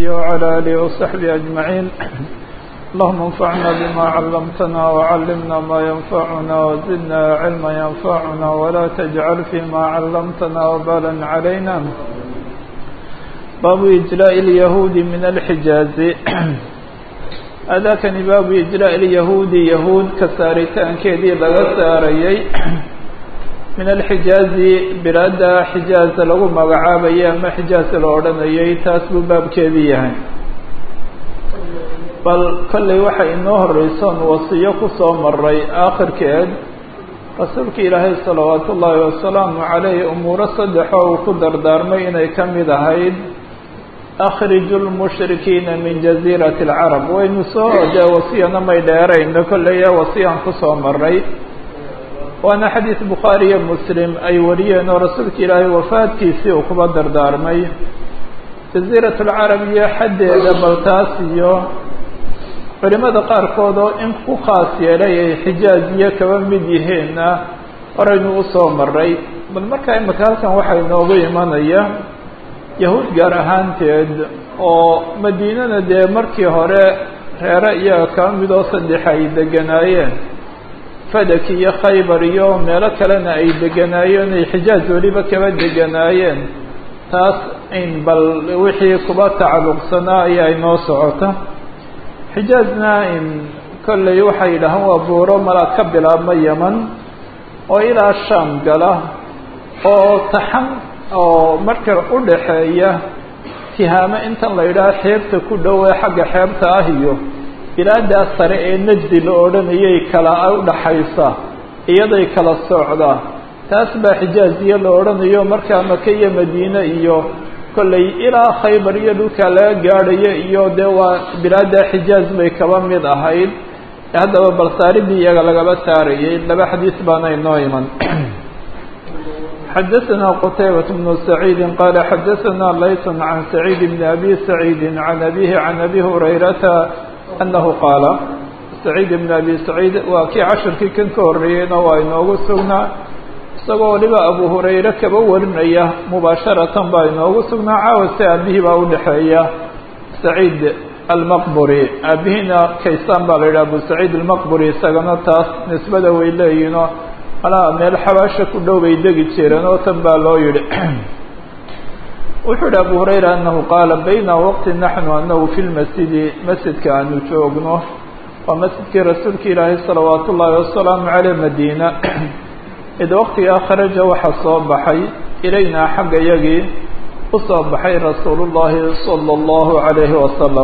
وعلى آله وصحبه أجمعين اللهم انفعنا بما علمتنا وعلمنا ما ينفعنا وزدنا علما ينفعنا ولا تجعل فيما علمتنا وبالا علينا باب إجلاء اليهود من الحجاز أذاكني باب إجلاء اليهود يهود كسارتان كيدي لغا ساريي من الحجاز بلاد حجاز لغو مغعابي أما حجاز الأردنيي تاسبو باب كيديهن bal kollay waxay inoo horreysoon wasiyo ku soo maray aakhirkeed rasuulka ilaahay salawaatu ullaahi wasalaamu calayhi umuuro saddexoo uu ku dardaarmay inay ka mid ahayd akhriju lmushrikiina min jaziirati alcarab waynu soo dee wasiyana may dheerayno kollay ee wasiyaan kusoo maray waana xadiis bukhaari iyo muslim ay wariyeen oo rasuulka ilaahay wafaadkiisii uu kuba dardaarmay jaziirat alcarab iyo xaddeeda baltaas iyo culimada qaarkood oo in ku khaas yeelay ay xijaaziye kaba mid yihiinna horaynu usoo maray bal markaa imika halkan waxaa inoogu imanaya yahuud gaar ahaanteed oo madiinana dee markii hore reere iyaga kaba mid oo saddex ay deganaayeen fadak iyo khaybar iyo meelo kalena ay deganaayeen ay xijaaz weliba kaba deganaayeen taas in bal wixii kuba tacalluqsanaa ayaa inoo socota xijaazna in kolley waxay yidhahaan waa buuro malaa ka bilaabma yeman oo ilaa shaam gala oo taxan oo marka u dhaxeeya tihaamo intan la yidhaha xeebta ku dhow ee xagga xeebta ah iyo bilaadaa sare ee najdi la odhanayay kala udhaxaysa iyaday kala socdaa taas baa xijaaziye la odhanayo markaa maka iyo madiine iyo kolley ilaa khaybar iyo dhulkaa laga gaadhayo iyo dee waa bilaada xijaaz bay kaba mid ahayd haddaba balsaaridii iyaga lagaba saarayay laba xadiis baana inoo iman xadaثna qtaybaة بن سacيidi qala xadaثna layt can سacيid bn abi سacيidi can abihi can abi hurayrata anahu qaala سacيid bn abi سacيid waa kii cashirkii kan ka horeeyeyna waa inoogu sugnaa isagoo waliba abu hurayre kaba warinaya mubaasharatan baa inoogu sugnaa caawa si aabihii baa udhexeeya saciid almaqburi aabihiina kaysaan baa la yidhaha abu saciid almaqburi isagana taas nisbada way leeyihinoo malaha meel xabaasha ku dhow bay degi jireen oo tan baa loo yihi wuxuu yihi abu hurayra anahu qaala bayna waqti naxnu anahu fi lmasjidi masjidka aanu joogno waa masjidkii rasuulka ilaahay salawaat ullaahi wasalaamu caleyh madiina id waqtigaa kharaja waxaa soo baxay ilaynaa xagga yagii usoo baxay rasuulu llaahi sala allahu calayhi wasalam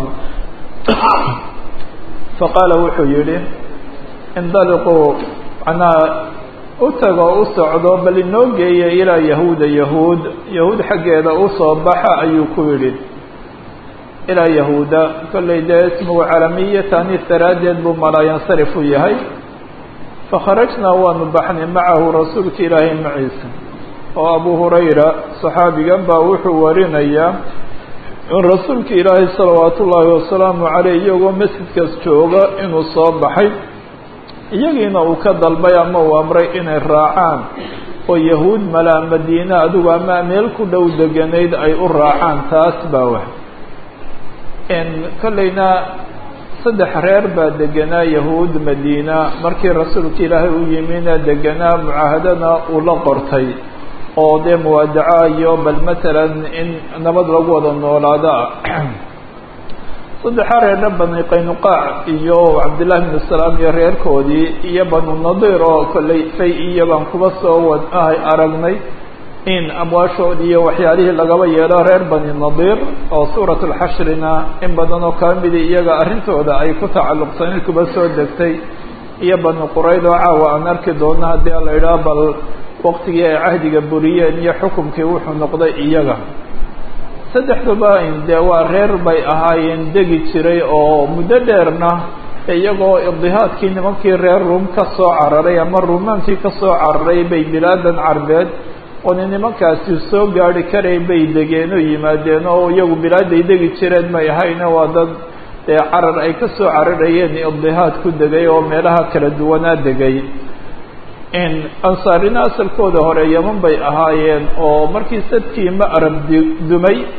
faqaala wuxuu yihi indaliquu macnaa u tago u socdo bal inoo geeya ilaa yahuuda yahuud yahuud xaggeeda usoo baxa ayuu ku yidhi ilaa yahuuda kollay dee ismugu calamiya taaniis daraaddeed buu malaayansarif u yahay fakharajnaa waanu baxnay macahu rasuulka ilaahay maciisa oo abu hurayra saxaabigan baa wuxuu warinayaa in rasuulka ilaahay salawaat ullaahi wasalaamu caleyh iyagoo masjidkaas jooga inuu soo baxay iyagiina uu ka dalbay ama uu amray inay raacaan oo yahuud malaa madiine adigu ama meel ku dhow deganayd ay u raacaan taas baa wax kollayna saddex reer baa deganaa yahuud madiina markii rasuulka ilaahay u yimina deganaa mucaahadana uu la qortay oo dee muwaadaca iyo bal matalan in nabad lagu wada noolaado ah saddexa reerna bani qaynuqaac iyo cabdillahi bnu salaam iyo reerkoodii iyo banu nadiir oo kollay fay iyo baan kuba soo wad ahay aragnay in amwaashoodii iyo waxyaalihii lagaba yeelo reer bani nadiir oo suurat lxashrina in badan oo kaba midi iyaga arrintooda ay ku tacalluqsanayd kuba soo degtay iyo bani qurayd oo caawa aan arki doono haddii la idhaha bal waqtigii ay cahdiga buriyeen iyo xukumkii wuxuu noqday iyaga saddexduba dee waa reer bay ahaayeen degi jiray oo muddo dheerna iyagoo idihaadkii nimankii reer ruum ka soo cararay ama ruumaankii ka soo cararay bay bilaadan carbeed oona nimankaasi soo gaari karay bay degeen oo yimaadeen oo iyagu bilaaday degi jireen may ahayna waa dad dee carar ay ka soo cararayeen idihaad ku degay oo meelaha kala duwanaa degay ansaarina asalkooda hore yeman bay ahaayeen oo markii sadkii ma'rab dumay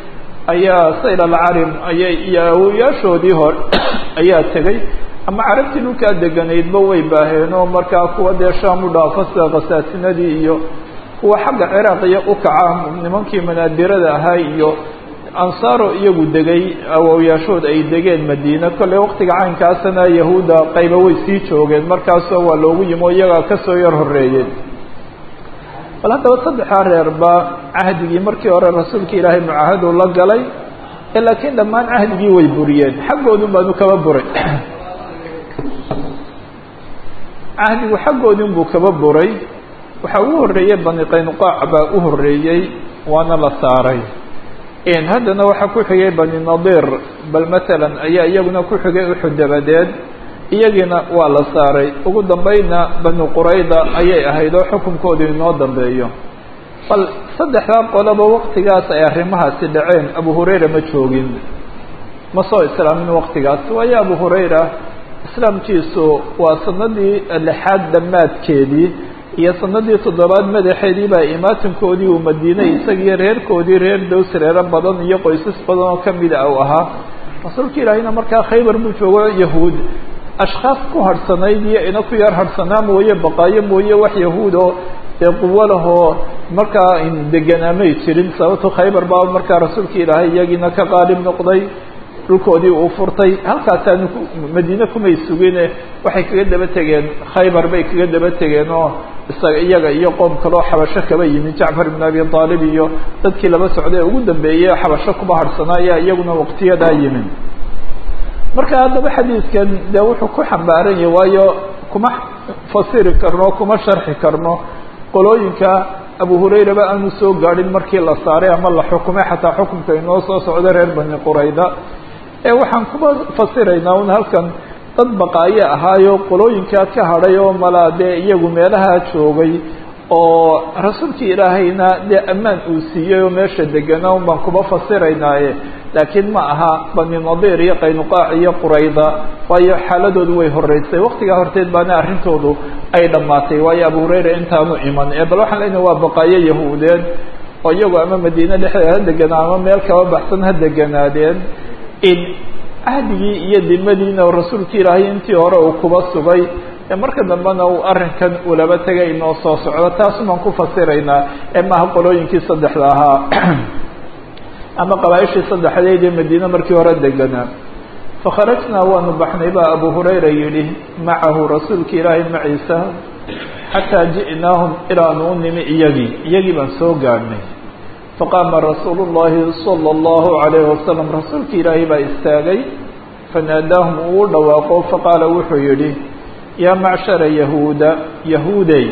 ayaa sayr alcarim ayay iyo awoyaashoodii hore ayaa tegey ama carabtii dhulkaa deganaydba way baaheen oo markaa kuwa dee shaam u dhaafo sida khasaasinadii iyo kuwa xagga ciraaqiya u kaca nimankii manaadirada ahaa iyo ansaaro iyagu degay awowyaashood ay degeen madiina kolley waqtiga caynkaasana yahuudda qayba way sii joogeen markaasoo waa loogu yimi oo iyagaa kasoo yar horeeyeen bal haddaba saddexdaa reerba cahdigii markii hore rasuulka ilaahay mucaahadu la galay ee laakiin dhammaan cahdigii way buriyeen xaggoodun baanu kaba buray cahdigu xaggoodun buu kaba buray waxaa ugu horreeyey bani qaynuqaac baa u horreeyey waana la saaray haddana waxaa ku xigay bani nadiir bal matalan ayaa iyaguna ku xigay uxud dabadeed iyagiina waa la saaray ugu dambayna bani qurayda ayay ahayd oo xukunkoodu inoo dambeeyo bal saddexdaa qolaba waqtigaas ay arrimahaasi dhaceen abu hurayra ma joogin ma soo islaamin waqtigaas waayo abu hurayra islaamkiisu waa sanadii lixaad dhammaadkeedii iyo sanadii toddobaad madaxeedii baa imaatinkoodii uu madiinay isagiyo reerkoodii reer dows reero badan iyo qoysas badan oo kamida u ahaa rasuulka ilaahayna markaa khaybar buu joogo yahuud ashkhaas ku harhsanayd iyo ina ku yar harhsanaa mooye baqaayo mooye wax yahuud oo dee quwo lahoo markaa deganaamay jirin sababto khaybar baa markaa rasuulka ilaahay iyagiina ka qaalib noqday dhulkoodii uu furtay halkaasaanu madiine kumay sugine waxay kaga daba tegeen khaybar bay kaga daba tegeen oo isaga iyaga iyo qoom kaloo xabasho kaba yimi jacfar ibn abi aalib iyo dadkii laba socday ee ugu dambeeyey xabasho kuba harhsanaa ayaa iyaguna waqtiyadaa yimi marka haddaba xadiidkan dee wuxuu ku xambaaran yahay waayo kuma fasiri karno kuma sharxi karno qolooyinka abu hurayraba aanu soo gaadhin markii la saaray ama la xukumay xataa xukumka inoo soo socda reer bani qurayda ee waxaan kuma fasiraynaa un halkan dad baqaayo ahaayo qolooyinkaa ka hadhay oo malaa dee iyagu meelaha joogay oo rasuulkii ilaahayna dee ammaan uu siiyey oo meesha deganaa un baan kuma fasiraynaaye laakiin ma aha bani nadiir iyo qaynuqaac iyo qurayda waayo xaaladoodu way horeysay waqtigaa horteed baana arrintoodu ay dhammaatay waayo abu hurayra intaanu iman ee bal waxaan leenahay waa baqaayo yahuudeed oo iyagu ama madiine dhexdeeda ha deganaa ama meel kaba baxsan ha deganaadeen in cahdigii iyo dimadiina rasuulka ilaahay intii hore uu kuba sugay ee marka dambena uu arrinkan ulaba tegay inoo soo socdo taasumaan ku fasiraynaa ee maaha qolooyinkii saddexda ahaa ama qabaaishii saddexdeed ee madiine markii hore deganaa fakharajnaa waanu baxnay baa abu hurayra yidhi macahu rasuulka ilaahay maciisa xataa ji'naahum ilaanu u nimi iyagii iyagii baan soo gaadhnay faqaama rasuulu llahi sala allahu calayhi wasalam rasuulka ilaahay baa istaagay fanaadaahum uu u dhawaaqo faqaala wuxuu yidhi yaa macshara yahuuda yahuudey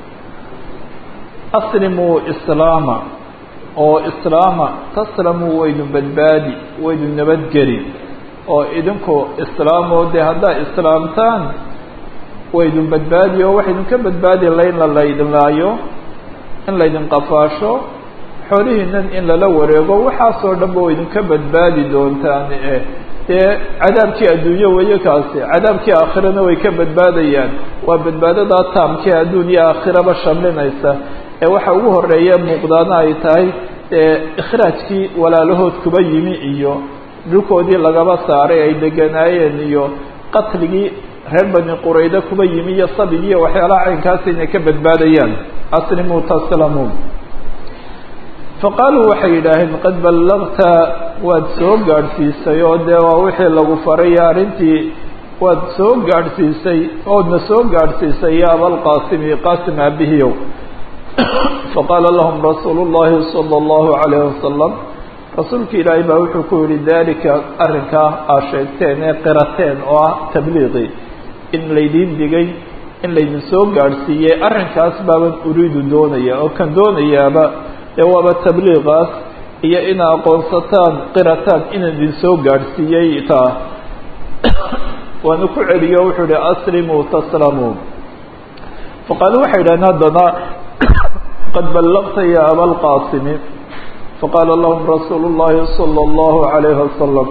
aslimuu islaama oo islaama taslamuu waynu badbaadi waynu nabadgeli oo idinku islaamoo dee haddaa islaamtaan waydin badbaadi oo waxaydin ka badbaadi layn la laydin laayo in laydin qafaasho xoolihiinan in lala wareego waxaasoo dhan ba waydinka badbaadi doontaan e dee cadaabkii adduunyo weeye kaasi cadaabkii aakhirana way ka badbaadayaan waa badbaadadaa taamkii adduun iyo aakhiraba shamlinaysa ee waxa ugu horeeya muuqdaana ay tahay ikhraajkii walaalahood kuba yimi iyo dhulkoodii lagaba saaray ay deganaayeen iyo qatligii reer bani qurayda kuba yimi iyo sabigiiyo waxyaalaha caynkaasi inay ka badbaadayaan aslimuu taslamuun faqaaluu waxay yidhaaheen qad ballagta waad soo gaadhsiisay oo dee waa wixii lagu faray arrintii waad soo gaadhsiisay oodna soo gaadhsiisay ya abalqaasimi qaasim aabihiyow faqaala lahum rasuulu llahi sala allahu calayhi wasalam rasuulka ilaahay baa wuxuu ku yihi dalika arrinkaa aad sheegteen ee qirateen oo ah tabliiqi in laydiin digay in laydin soo gaadhsiiyey arrinkaas baaban uriidu doonaya oo kan doonayaaba dee waaba tabliiqaas iyo ina aqoonsataan qirataan inaan idin soo gaadhsiiyey taa waana ku celiyo wuxuu ihi aslimuu taslamuu faqaaluu waxay yidhahdeen haddana qad ballaqta ya abalqaasimi faqaala lahum rasuulu llahi sala allahu calayhi wasalam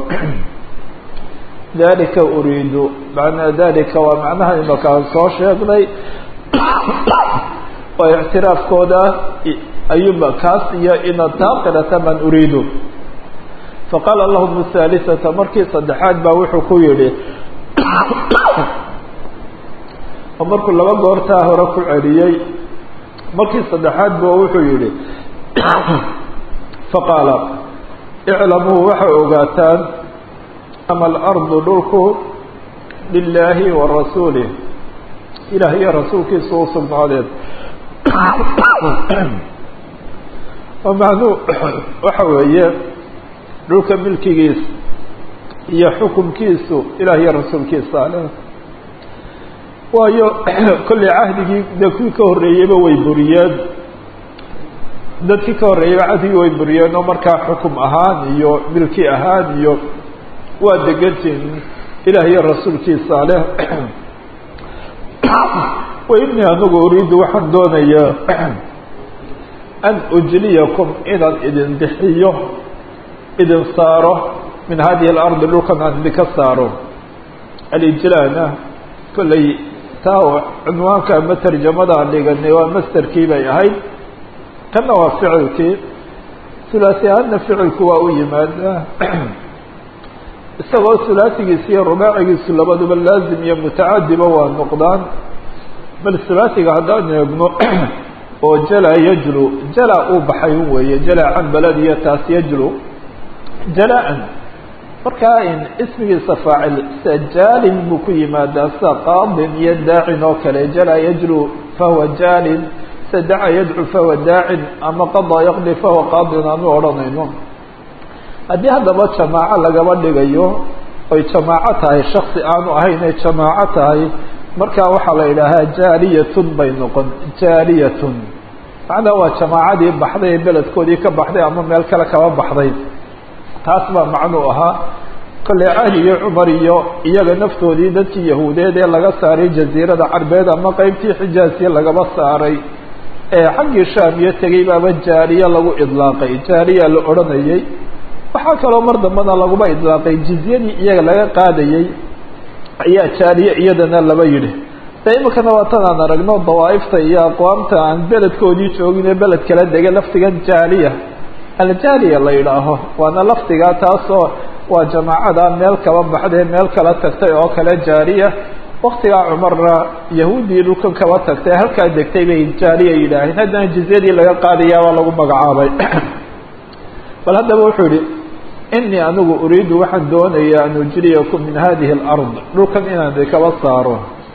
dalika uriidu macnaa dalika waa macnaha imakaan soo sheegnay oo ictiraafkooda ayuunba kaas iyo inaad taa qirata man uriidu faqaala lahum haalisata markii saddexaad baa wuxuu ku yidhi oo markuu laba goortaa hore ku celiyey markii saddexaad ba wuxuu yihi faqaala iclamuu waxay ogaataan ama alardu dhulku lilaahi wa rasuulih ilaah iyo rasuulkiisa u sugnaadeed oo macnuu waxa weeye dhulka milkigiisa iyo xukunkiisu ilaah iyo rasuulkiisa ale waayo kolley cahdigii dee kuwii ka horreeyeyba way buriyeen dadkii ka horreeyeyba cahdigii way buriyeen oo markaa xukum ahaan iyo milki ahaan iyo waa degantiin ilaah iyo rasuulkiisa leh wa inii anigu uriidu waxaan doonayaa an ujliyakum inaan idin bixiyo idin saaro min hadihi alardi dhulkan aan idinka saaro alijlaana kolley taa cunwaanka ama tarjamada aan dhiganay waa masterkii bay ahayd kanna waa ficilkii hulaasi ahaadna ficilku waa u yimaadaa isagoo hulaasigiisa iyo rubaacigiisu labaduba laazim iyo mutacadiba waa noqdaan bal hulaasiga haddaan eegno oo jala yajlu jala uu baxay weeye jala can baladiyo taas yajlu jala-an markaa in ismigiisa faacil sida jaalin buu ku yimaadaa sida qaadin iyo daacin oo kale jala yajlu fahuwa jaalin sida daca yadcu fahuwa daacin ama qadaa yaqdi fahuwa qaadin aanu odhanayno haddii haddaba jamaaco lagaba dhigayo oy jamaaco tahay shaksi aanu ahayn ay jamaaco tahay markaa waxaa la yidhaahaa jaaliyatun bay noqon jaaliyatun macnaa waa jamaacadii baxday ee beledkoodii ka baxday ama meel kale kaba baxday taas baa macnuu ahaa kolley cahdigii cumar iyo iyaga naftoodii dadkii yahuudeed ee laga saaray jaziirada carbeed ama qeybtii xijaasiya lagaba saaray ee xaggii shaam iyo tegey baaba jaaliya lagu idlaaqay jaaliya la odhanayay waxaa kaloo mar dambena laguba idlaaqay jizyadii iyaga laga qaadayey ayaa jaaliye iyadana laba yidhi de iminkana waa tan aan aragno dawaaifta iyo aqwaamta aan beledkoodii joogin ee beled kala dega laftigan jaaliya aljaaliya la yidhaaho waana lafdigaa taasoo waa jamaacada meel kaba baxdee meel kala tagtay oo kale jaaliya waktigaa cumarna yahuuddii dhulkan kaba tagtay halkaa degtay bay jaaliya yidhaaheen haddana jizyadii laga qaadaya waa lagu magacaabay bal haddaba wuxuu yihi inii anigu uriidu waxaan doonayaa an ujriyakum min hadihi alard dhulkan inaan idinkaba saaro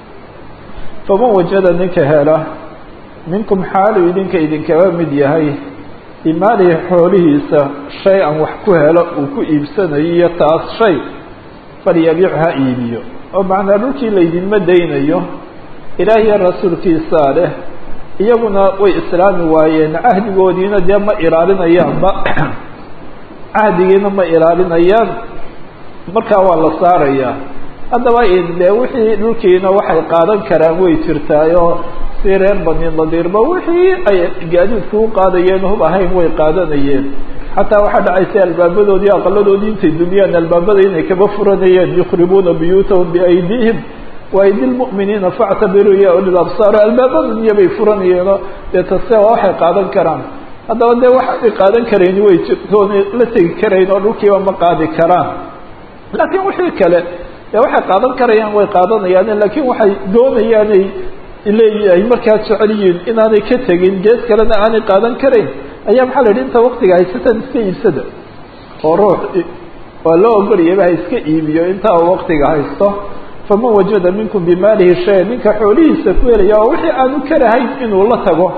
faman wajada ninka hela minkum xaalu idinka idinkaba mid yahay bimaalihi xoolihiisa shay an wax ku helo uu ku iibsanayo iyo taas shay falyabiic ha iibiyo oo macnaa dhulkii laydinma daynayo ilaah iyo rasuulkiisaa leh iyaguna way islaami waayeen cahdigoodiina dee ma ilaalinayaanba cahdigiina ma ilaalinayaan markaa waa la saarayaa haddaba de wixii dhulkiina waxay qaadan karaan way jirtaayoo si reer bani nadiirba wixii ay gaadiidku u qaadayeen hub ahayn way qaadanayeen xataa waxaa dhacaysa albaabadoodii aqaladoodii intay dumiyaan albaabada inay kaba furanayeen yukhribuuna buyuutahum biaydihim waaydi lmu'miniina factabiruu ya ulil absaar albaabada iyo bay furanayeenoo dee tase waa waxay qaadan karaan haddaba dee waxaanay qaadan karayni way jirtoon la tegi karayn oo dhulkiiba ma qaadi karaan laakiin wixii kale dee waxay qaadan karayaan way qaadanayaan laakiin waxay doonayaanay leeyahay markaa jecel yihiin inaanay ka tegin gees kalena aanay qaadan karayn ayaa maxaa la yidhi inta waktiga haysataan iska iibsada oo ruux waa loo ogolayaba ha iska iibiyo intaa uu waktiga haysto faman wajada minkum bimaalihi shaya ninka xoolihiisa ku helaya oo wixii aanu karahayn inuu la tago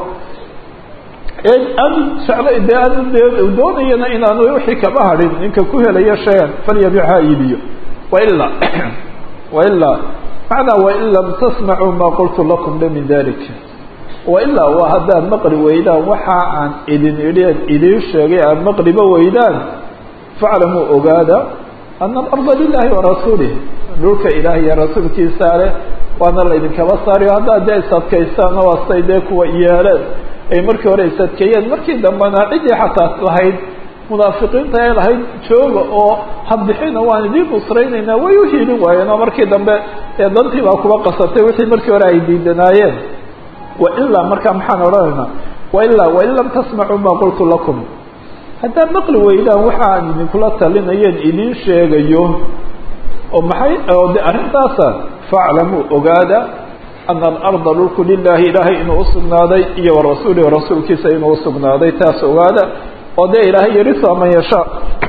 aanu jecla de aanu de doonayana inaanu wixii kaba hadhin ninka ku helayo shayan falyabic ha iibiyo wailaa wailaa macnaa wain lam tasmacuu maa qultu lakum la min dalik wailaa waa haddaad maqli weydaan waxa aan idin idheen idiin sheegay aad maqliba weydaan faclamuu ogaada ana alarda lilahi warasuulih dhulka ilaah iyo rasuulkiisaa leh waana laydinkaba saariyo haddaad dee isadkaysaana waa say dee kuwa yeeleen ay markii hore isadkeeyeen markii dambena ciddii xataa lahayd munaafiqiinta ee lahayd jooga oo habixina waan idiin nusraynaynaa way u hiilin waayeen oo markii dambe ee dantii baa kuba qasatay wixii markii hore ay diidanaayeen wailaa markaa maxaan odhanaynaa wailaa wain lam tasmacuu maa qultu lakum haddaad maqli weydaan waxa aan idinkula talinayeen idiin sheegayo oo maxay oo de arrintaasa faclamuu ogaada ana alarda dhulku lilaahi ilaahay inuu usugnaaday iyo warasuulihi rasuulkiisa inuu usugnaaday taas ogaada oo dee ilaahay yarisa man yashaa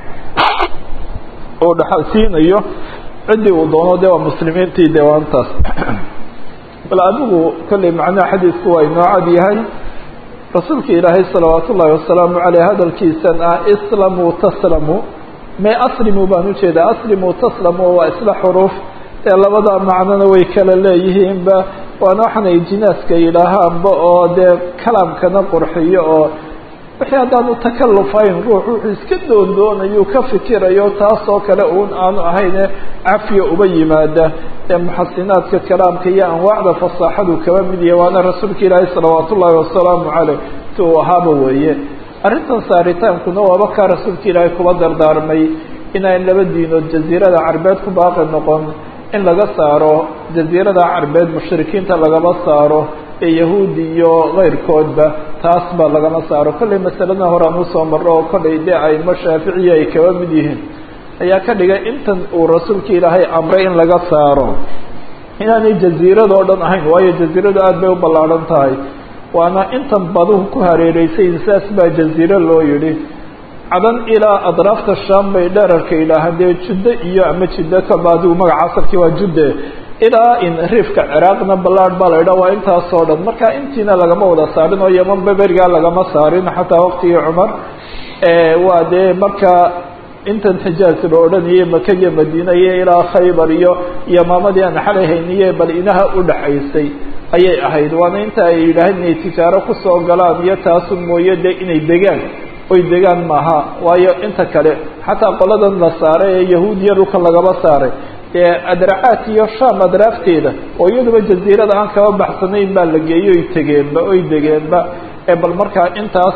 uu dhaxal siinayo ciddii uu doono de waa muslimiintii de waantaas bal adigu kolley macnaha xadiidku waa inoo cad yahay rasuulka ilaahay salawaat ullaahi wasalaamu caleyh hadalkiisan ah islamuu taslamu me aslimuu baan ujeedaa aslimuu taslamu waa isla xuruuf ee labada macnona way kala leeyihiinba waana waxaanay jinaaska yidhaahaanba oo dee kalaamkana qurxiyo oo wixii haddaanu takalufayn ruux wuxuu iska doondoonayu ka fikirayo taasoo kale uun aanu ahayne cafiya uba yimaada ee muxasinaadka kalaamka iyo anwaacda fasaaxadu kaba mid yahay waana rasuulka ilaahay salawaat ullaahi wasalaamu caleyh si uu ahaaba weeye arrintan saaritaankuna waaba kaa rasuulka ilaahay kuba dardaarmay inaan laba diinood jaziirada carbeed ku baaqi noqon in laga saaro jaziirada carbeed mushrikiinta lagama saaro ee yahuudi iyo keyrkoodba taas ba lagama saaro kollay masalada horaan usoo marro oo kollay dee aimo shaaficiya ay kaba mid yihiin ayaa ka dhigay intan uu rasuulka ilaahay amray in laga saaro inaanay jaziirada oo dhan ahayn waayo jaziiradu aada bay u ballaadhan tahay waana intan baduhu ku hareereysayin sidaas baa jaziiro loo yidhi cadan ilaa adraafta sham bay dherarka yidhaahaan dee juddo iyo ama jiddo kaba adigu magaca asalkii waa judde ilaa in riifka ciraaqna ballaad baa la idhaha waa intaasoo dhan marka intiina lagama wada saarin oo yamanba berigaa lagama saarin xataa waqtigii cumar waa dee marka intan xijaaz la odhanayay maka iyo madiina iyo ilaa khaybar iyo yamaamadii aan xalay hayniye bal inaha udhaxaysay ayay ahayd waana inta ay yidhaaheen inay tijaaro kusoo galaan iyo taasu mooye de inay degaan oy degaan maaha waayo inta kale xataa qoladan la saaray ee yahuudiya dhulka lagaba saaray ee adracaat iyo sham adraafteeda oo iyaduba jaziirada aan kaba baxsanayn baa la geeyey oy tegeenba oy degeenba ee bal markaa intaas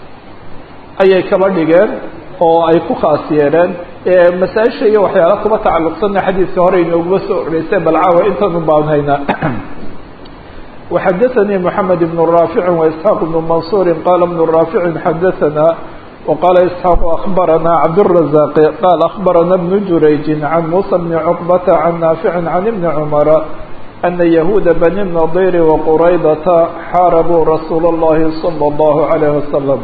ayay kaba dhigeen oo ay ku khaas yeeleen masaaisha iyo waxyaala kuba tacalluqsanna xadiidka hore inooguma soo oreysay bal caawa intanu baan haynaa وxdثnي محمد بن رافع وإسحاq بن منصور qال بن رافع xdثnا وqال إسحاq أخبرnا عبدالرزاق qال أخبرnا بن جurayج عن موسى بن عقبة عن نافع عن بن عمر أن يهود بني النضير وqرaydة xاarبوا رsuuل اللhi صلى الله عليه وسلم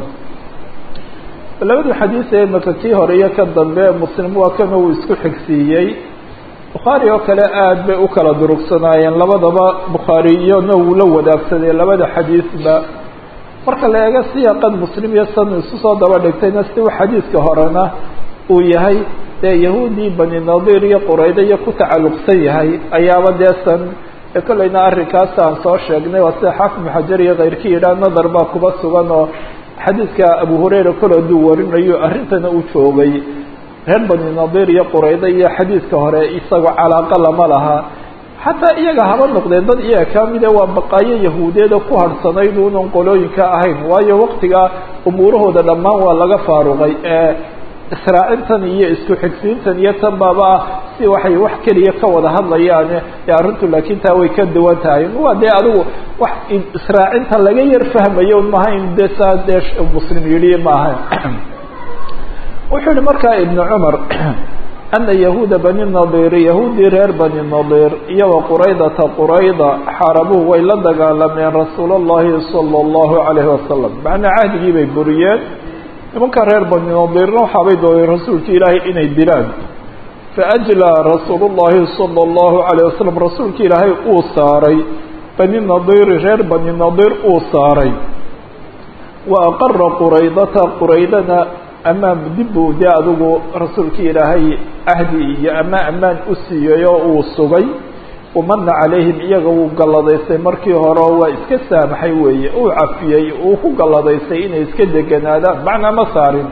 labada xadيiث ee maka kii hore iyo ka dambe msلم waa kan uu isku xigsiiyey bukhaari oo kale aada bay u kala durugsanaayeen labadaba bukhaari iyona wuu la wadaagsaday labada xadiisba marka la eego siyaqan muslim iyo san isu soo daba dhigtayna si uu xadiiska horena uu yahay dee yahuudii bani nadiir iyo quraydo iyo ku tacalluqsan yahay ayaaba dee san ee kollayna arrinkaas aan soo sheegnay waa sida xaafid muxajar iyo keyrkii yidhaah nadar baa kuba sugan oo xadiiska abu hurayra kol hadduu warinayo arrintana uu joogay reer bani nadiir iyo quraydo iyo xadiidka hore isagoo calaaqa lama laha xataa iyaga haba noqdeen dad iyaga ka mide waa baqaayo yahuudeeda ku harhsanayd unan qolooyinka ahayn waayo waktigaa umuurahooda dhammaan waa laga faaruqay ee israacintan iyo isku xigsiintan iyo tan baaba ah si waxay wax keliya ka wada hadlayaane ee arrintu laakiin taa way ka duwan tahay waa dee adigu wax israacinta laga yar fahmayo maha in de saa dee muslim yidhi maaha wuxuu yihi markaa ibnu cumar ana yahuuda bani nadiir yahuudii reer bani nadiir iyo wa quraydata qurayda xaarabuhu way la dagaalameen rasuul اllahi salى اllahu alayhi wasalam macnaa cahdigii bay buriyeen nimanka reer bani nadiirna waxaabay dooneen rasuulka ilaahay inay dilaan faajlaa rasuul اllahi salى اllahu alayh wasalam rasuulka ilaahay uu saaray bani nadiiri reer bani nadiir uu saaray wa aqara quraydata quraydana amaan dib buu dee adigu rasuulkii ilaahay ahdi iyo ama ammaan u siiyey oo uu sugay umana calayhim iyaga wuu galladaystay markii hore oo waa iska saamaxay weeye uu cafiyey uu ku galladaystay inay iska deganaadaan macnaa ma saarin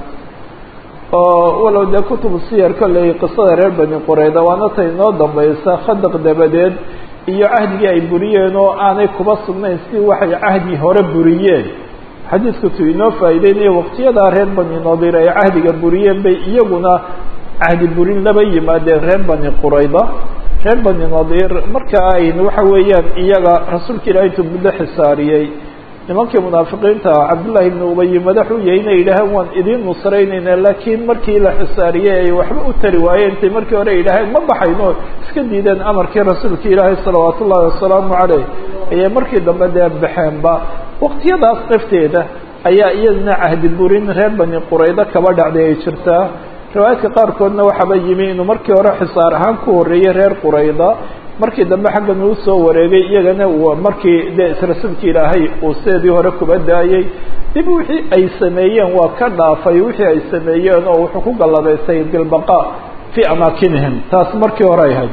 oo walow dee kutubu siyar kolley qisada reer bani qurayda waana tay inoo dambaysa khadaq dabadeed iyo cahdigii ay buriyeen oo aanay kuba sugnayn si waxay cahdi hore buriyeen xadiisku tu inoo faa'iideynayo waqtiyadaa reer bani nadiir ay cahdiga buriyeen bay iyaguna cahdi burin laba yimaadeen reer bani qurayda reer bani nadiir marka ayn waxa weeyaan iyaga rasuulka ilaah intuu muddo xisaariyey nimankii munaafiqiinta cabdullaahi ibnu ubayi madaxuu yahay inay yidhaaheen waan idiin nusraynayna laakiin markii la xisaariyey ay waxba u tari waayeen intay markii hore yidhaaheen ma baxayno iska diideen amarkii rasuulka ilaahay salawaatu ullahi wasalaamu caleyh ayay markii dambe dee baxeenba waqtiyadaas nafteeda ayaa iyadana cahdi burin reer bani quraydo kaba dhacday ay jirtaa riwaayaadka qaarkoodna waxaaba yimi inuu markii hore xisaar ahaan ku horreeyey reer qurayda markii dambe xaggan uu soo wareegay iyagana markii dee rasuulka ilaahay uu sideedii hore kuba daayey dib wixii ay sameeyeen waa ka dhaafay wixii ay sameeyeen oo wuxuu ku gallabaystay bilbaqa fii amaakinihim taas markii hore ay ahayd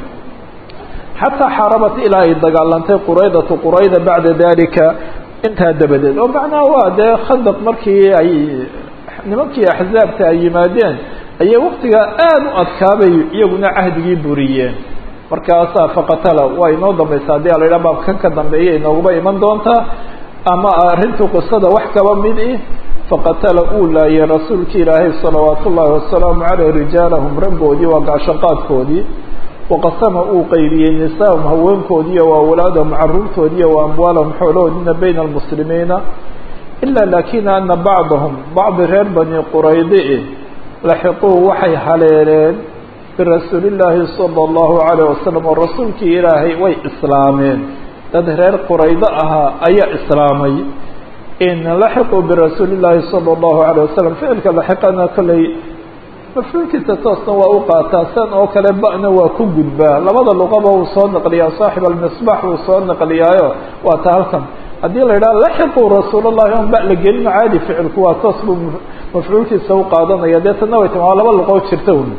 xataa xaarabat ilaa ay dagaalantay quraydatu qurayda bacda dalika intaa dabadeed oo macnaha waa dee khandaq markii ay nimankii axzaabta ay yimaadeen ayay waktigaa aada u adkaabay iyaguna cahdigii buriyeen markaasaa faqatala waa inoo dambaysa haddii ala yidhaha baabkan ka dambeeya inooguba iman doontaa ama arrintu qisada wax kaba mid ih faqatala uu laayay rasuulki ilaahay salawaat ullaahi wasalaamu caleyh rijaalahum raggoodii waa gaashaqaadkoodii waqasama uu qaybiyey nisaahum haweenkoodiiyo waa awlaadahum caruurtoodiiyo waa amwaalahum xoolahoodiina bayna almuslimiina ilaa laakina ana bacdahum bacdi reer bani quraydi laxiquu waxay haleeleen birasuuli illaahi sala allahu calayh wasalam oo rasuulkii ilaahay way islaameen dad reer quraydo ahaa ayaa islaamay in laxiquu birasuuli illaahi sala allahu calayh wasalam ficilka laxiqana kolley mafcuulkiisa toosna waa u qaataa san oo kale ba-na waa ku gudbaa labada luqaba uu soo naqliyaa saaxib almisbax uu soo naqliyaayo waa ta halkan haddii la yidhaha laxiquu rasuulallahi on ba la gelin caadi ficilku waa toos buu mafcuulkiisa u qaadanaya deetana way timi waa laba luqood jirta un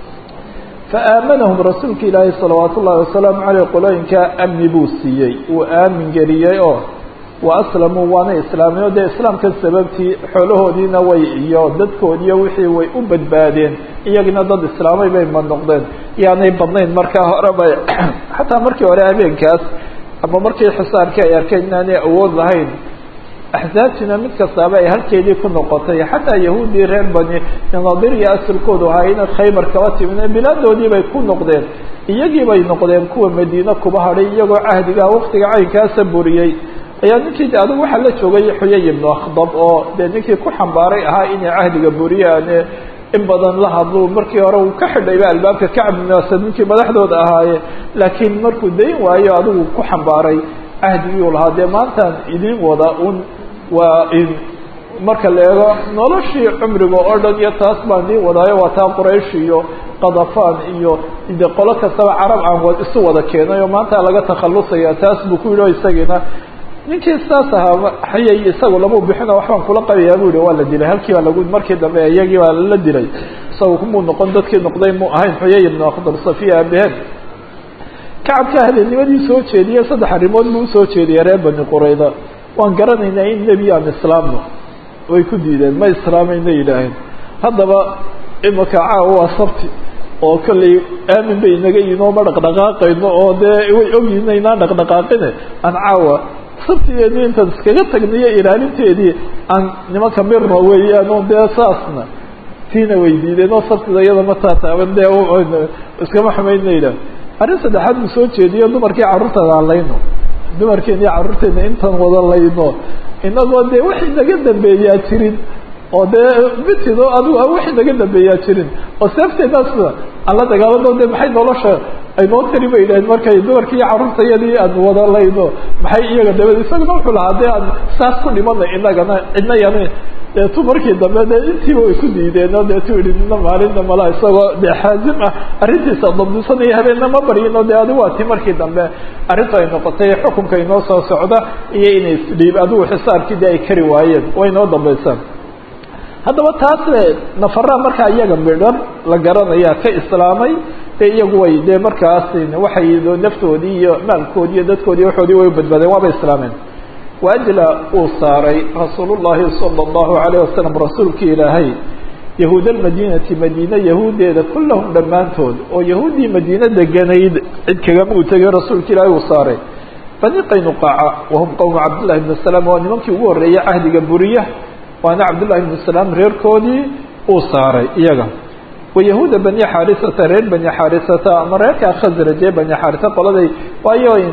faaamanahum rasuulka ilaahay salawaat ullahi wasalaamu caleyh qolooyinkaa amni buu siiyey uu aamin geliyey oo wa aslamuu waana islaameen o dee islaamka sababtii xoolahoodiina way iyo dadkoodiiyo wixii way u badbaadeen iyagina dad islaamay bay ma noqdeen yaanay badnayn markaa hore bay xataa markii hore habeenkaas ama markii xisaarkii ay arkeen inaanay awood lahayn axsaabtiina mid kastaaba ay halkeedii ku noqotay xataa yahuuddii reer bani naadir iyo asalkoodu ahaa inaad khaybar kaba timine bilaadoodii bay ku noqdeen iyagii bay noqdeen kuwa madiine kuba hadhay iyagoo cahdigaa waktiga caynkaasa buriyey ayaa ninkii de adugu waxaa la joogay xuyay ibnu akhdab oo dee ninkii ku xambaaray ahaa inay cahdiga buriyaane in badan la hadlo markii hore uu ka xidhayba albaabka kacab ibn asad ninkii madaxdooda ahaaye laakiin markuu dayn waayo adigu ku xambaaray cahdigii u lahaa dee maantaan idin wada un waa in marka la eego noloshii cumriga oo dhan iyo taas baan idin wadaayo waa taa quraysh iyo qadafaan iyo de qolo kastaba carab aan isu wada keenay oo maanta laga takhalusaya taas buu ku yidhi o isagiina ninkii saas ahaa xayay isagu lama bixino waxbaan kula qabayaa bu yihi waa la dilay halkii baa lagu markii dambe iyagii baa la dilay isaga kumuu noqon dadkii noqday mu ahayn xuyay ibnu akhdar safiya aabaheen kacabka habeennimadii soo jeediyey saddex arrimood buu usoo jeediyey reer bani qurayda waan garanaynaa in nebi aan islaamno way ku diideen ma islaamayna yidhaaheen haddaba imaka caawa waa sabti oo kollay aamin bay inaga yihin oo ma dhaqdhaqaaqayno oo dee way ogyihin inaan dhaqdhaqaaqine aan caawa sabtigeedii intaan iskaga tagniyo ilaalinteedii aan nimanka mirno weeyaan oo dee saasna tiina way diideen oo sabtida iyada ma taataaban dee iskama xumayna yidhaah arrin saddexaad buu soo jeediyo dumarkii carruurtada aan layno dumarkeena iyo carruurteena intaan wada layno inagoo dee wax inaga dambeeyaa jirin oo dee mitido adigu wax inaga dambeeyaa jirin oo seefteedaas aan la dagaalano de maxay nolosha aynoo tari ba yidhaheen markay dumarkii iyo carruurtayadii aan wada layno maxay iyaga dabad isaguna wuxuu lahaa dee aan saas ku dhimana inagana cidna yani deetu markii dambe dee intiiba way ku diideen oo deetu yihi nina maalinna mala isagoo dee xaazim ah arrintiisa dabdisanaya habeenna ma baryino dee adigu waa ti markii dambe arrintu ay noqotay xukunka inoo soo socda iyo inay isdhiib adigu xisaarkii dee ay kari waayeen way inoo dambaysaan haddaba taas nafaraa markaa iyaga midhan la garanaya ka islaamay dee iyagu way dee markaas waxay naftoodii iyo maalkoodii iyo dadkoodii waxoodii way badbaadeen waaba islaameen waajla uu saaray rasuul llahi sala allahu alayh wasalam rasuulkii ilaahay yahuud almadiinati madiine yahuuddeeda kullahum dhammaantood oo yahuuddii madiine deganayd cid kagama uu tegay rasuulka ilaahay uu saaray bani qaynuqaaca wahum qowmu cabdillahi bni salaam waa nimankii ugu horreeyey cahdiga buriya waana cabdullahi bni salaam reerkoodii uu saaray iyaga wayahuuda bani xaarisata reer bani xaarisata ama reerkaa khasraj ee bani xaarisa qoladay waayo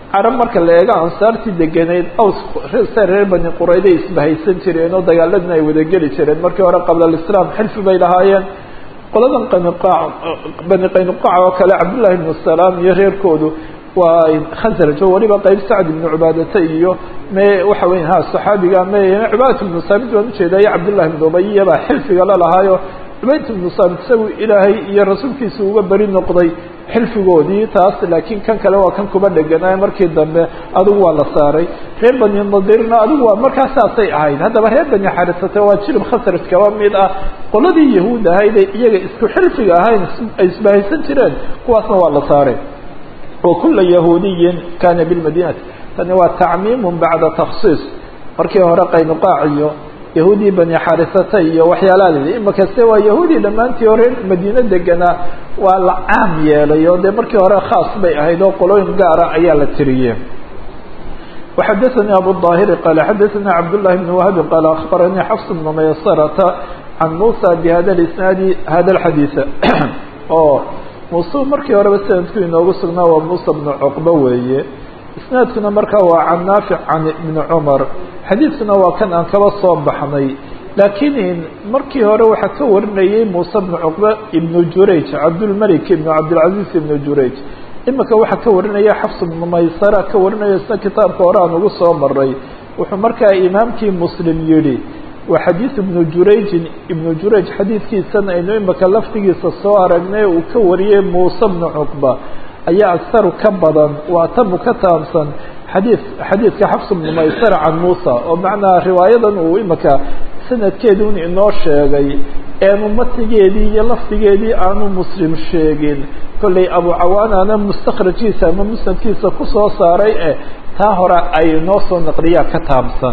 carab marka la eego ansaartii degenayd aws se reer bani qurayday isbahaysan jireen oo dagaaladina ay wada geli jireen markii hore qabla alislaam xilfi bay lahaayeen qoladan qaniqaac bani qaynuqaac oo kale cabdullahi ibnu salaam iyo reerkoodu waa khasraj oo weliba qeyb sacd ibnu cubaadata iyo me waxa weya ha saxaabiga me cubaadat ibnu saamid baan ujeedaayo cabdullahi ibnu ubaya baa xilfiga la lahaayo cubayd ibnu saamid isagu ilaahay iyo rasuulkiisa uga beri noqday xilfigoodii taas laakiin kan kale waa kan kuba dheganaayo markii dambe adigu waa la saaray reer bani nadirna adigu waa markaa saasay ahayd haddaba reer bani xarisate waa jirib khasraj kaba mid ah qoladii yahuud ahayde iyaga isku xilfiga ahayn ay isbahaysan jireen kuwaasna waa la saaray wa kula yahuudiyin kana bilmadinati tani waa tacmiimun bacda taksiis markii hore qaynuqaac iyo yahuudii bani xarisata iyo waxyaalaha lidi imakaste waa yahuudi dhammaantii hore madiine deganaa waa la caam yeelay oo dee markii hore khaas bay ahayd oo qolooyin gaara ayaa la tiriyey وxadaثnي abu الظاhiri qال xadaثna cabdاللahi بن وهbi qال أخbaranii xفs بن maysرةa can muسى bhada الاسناadi hada الxadيiث oo muuse markii horeba sanadku inoogu sugnaa waa muسى بن cqba weeye isnaadkuna markaa waa can naafic can ibni cumar xadiidkuna waa kan aan kaba soo baxnay laakiin markii hore waxaa ka warinayay muuse bnu cuqba ibnu jurayj cabdulmalik ibnu cabdilcaziz ibnu jurayj imika waxaa ka warinaya xafs ibnu maysara ka warinaya isna kitaabka hore aan ugu soo maray wuxuu markaa imaamkii muslim yihi waa xadiid ibnu jurayjin ibnu jurayj xadiidkiisana aynu imika laftigiisa soo aragnay uu ka wariyey muuse bnu cuqba ayaa akharu ka badan waa tamu ka taamsan xadii xadiidka xafs bnu maysara can muusa oo macnaa riwaayadan uu imika sanadkeedun inoo sheegay eenu matigeedii iyo lafdigeedii aanu muslim sheegin kollay abu cawaanana mustakrajkiisa ama musnadkiisa kusoo saaray eh taa hore ay inoo soo naqliyaa ka taamsan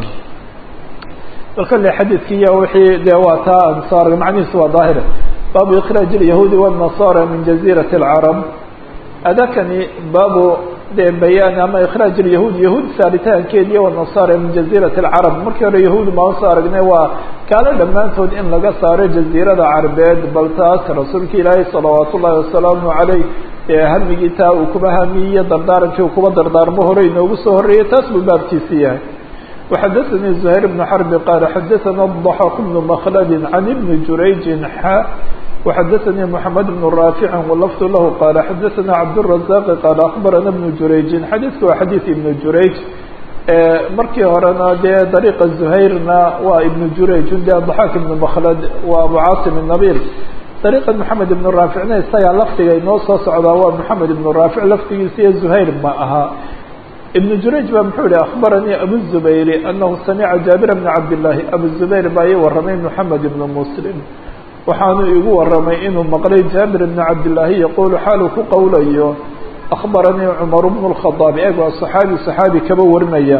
bal kolley xadiidkiiya wixii dee waa taa aan soo argay macnihiisu waa daahir baabu ikraaj ilyahuudi wالnasara min jaziirati اlcarab adakani baabu dee bayaan ama ikraaj ilyahuud yahuud saaritaankeediiyo wanasara min jaziirati alcarab markii hore yahuud maan soo aragnay waa gaalo dhammaantood in laga saaro jaziirada carbeed bal taas rasuulka ilaahay salawaat ullahi wasalaamu caleyh ee hamigii taa uu kuba hamiyiyo dardaarankii uu kuba dardaarmo hore inoogu soo horreeyey taas buu baabkiisi yahay وxadaثnي زهير بن حرب qال xadaثna الضحاk بن مkلd عن بن جurayج xا وxadaثnي محمد بن رافع ولفظ lah qال xadaثna cabدالرزاq qال أخbarana بن جurayج xadiثka waa xadيث iبن jurayج markii horena dee dariiqa زuhayrna waa iبن jurayج de ضحاk iبن مkلd waa abu cاaصم النبيل dariiqa محamed iبن raaficna isagaa lafdiga inoo soo socdaa waa محamed iبن raafic lafdigiisa iyo زuhayr ma aha iبن jurayج ba muxuu yihi aخbaranii abu الزubayr anahu samica jaabir bna cabdالlahi abu الزubayr baa ii waramay mحamed iبn mslim waxaanu igu waramay inuu maqlay jaabir bna cabdالlahi yaqulu xaalu ku qowlayo aخbaranii cmar bn الkhaطاab eeg waa صaxaabi صaxaabi kaba warinaya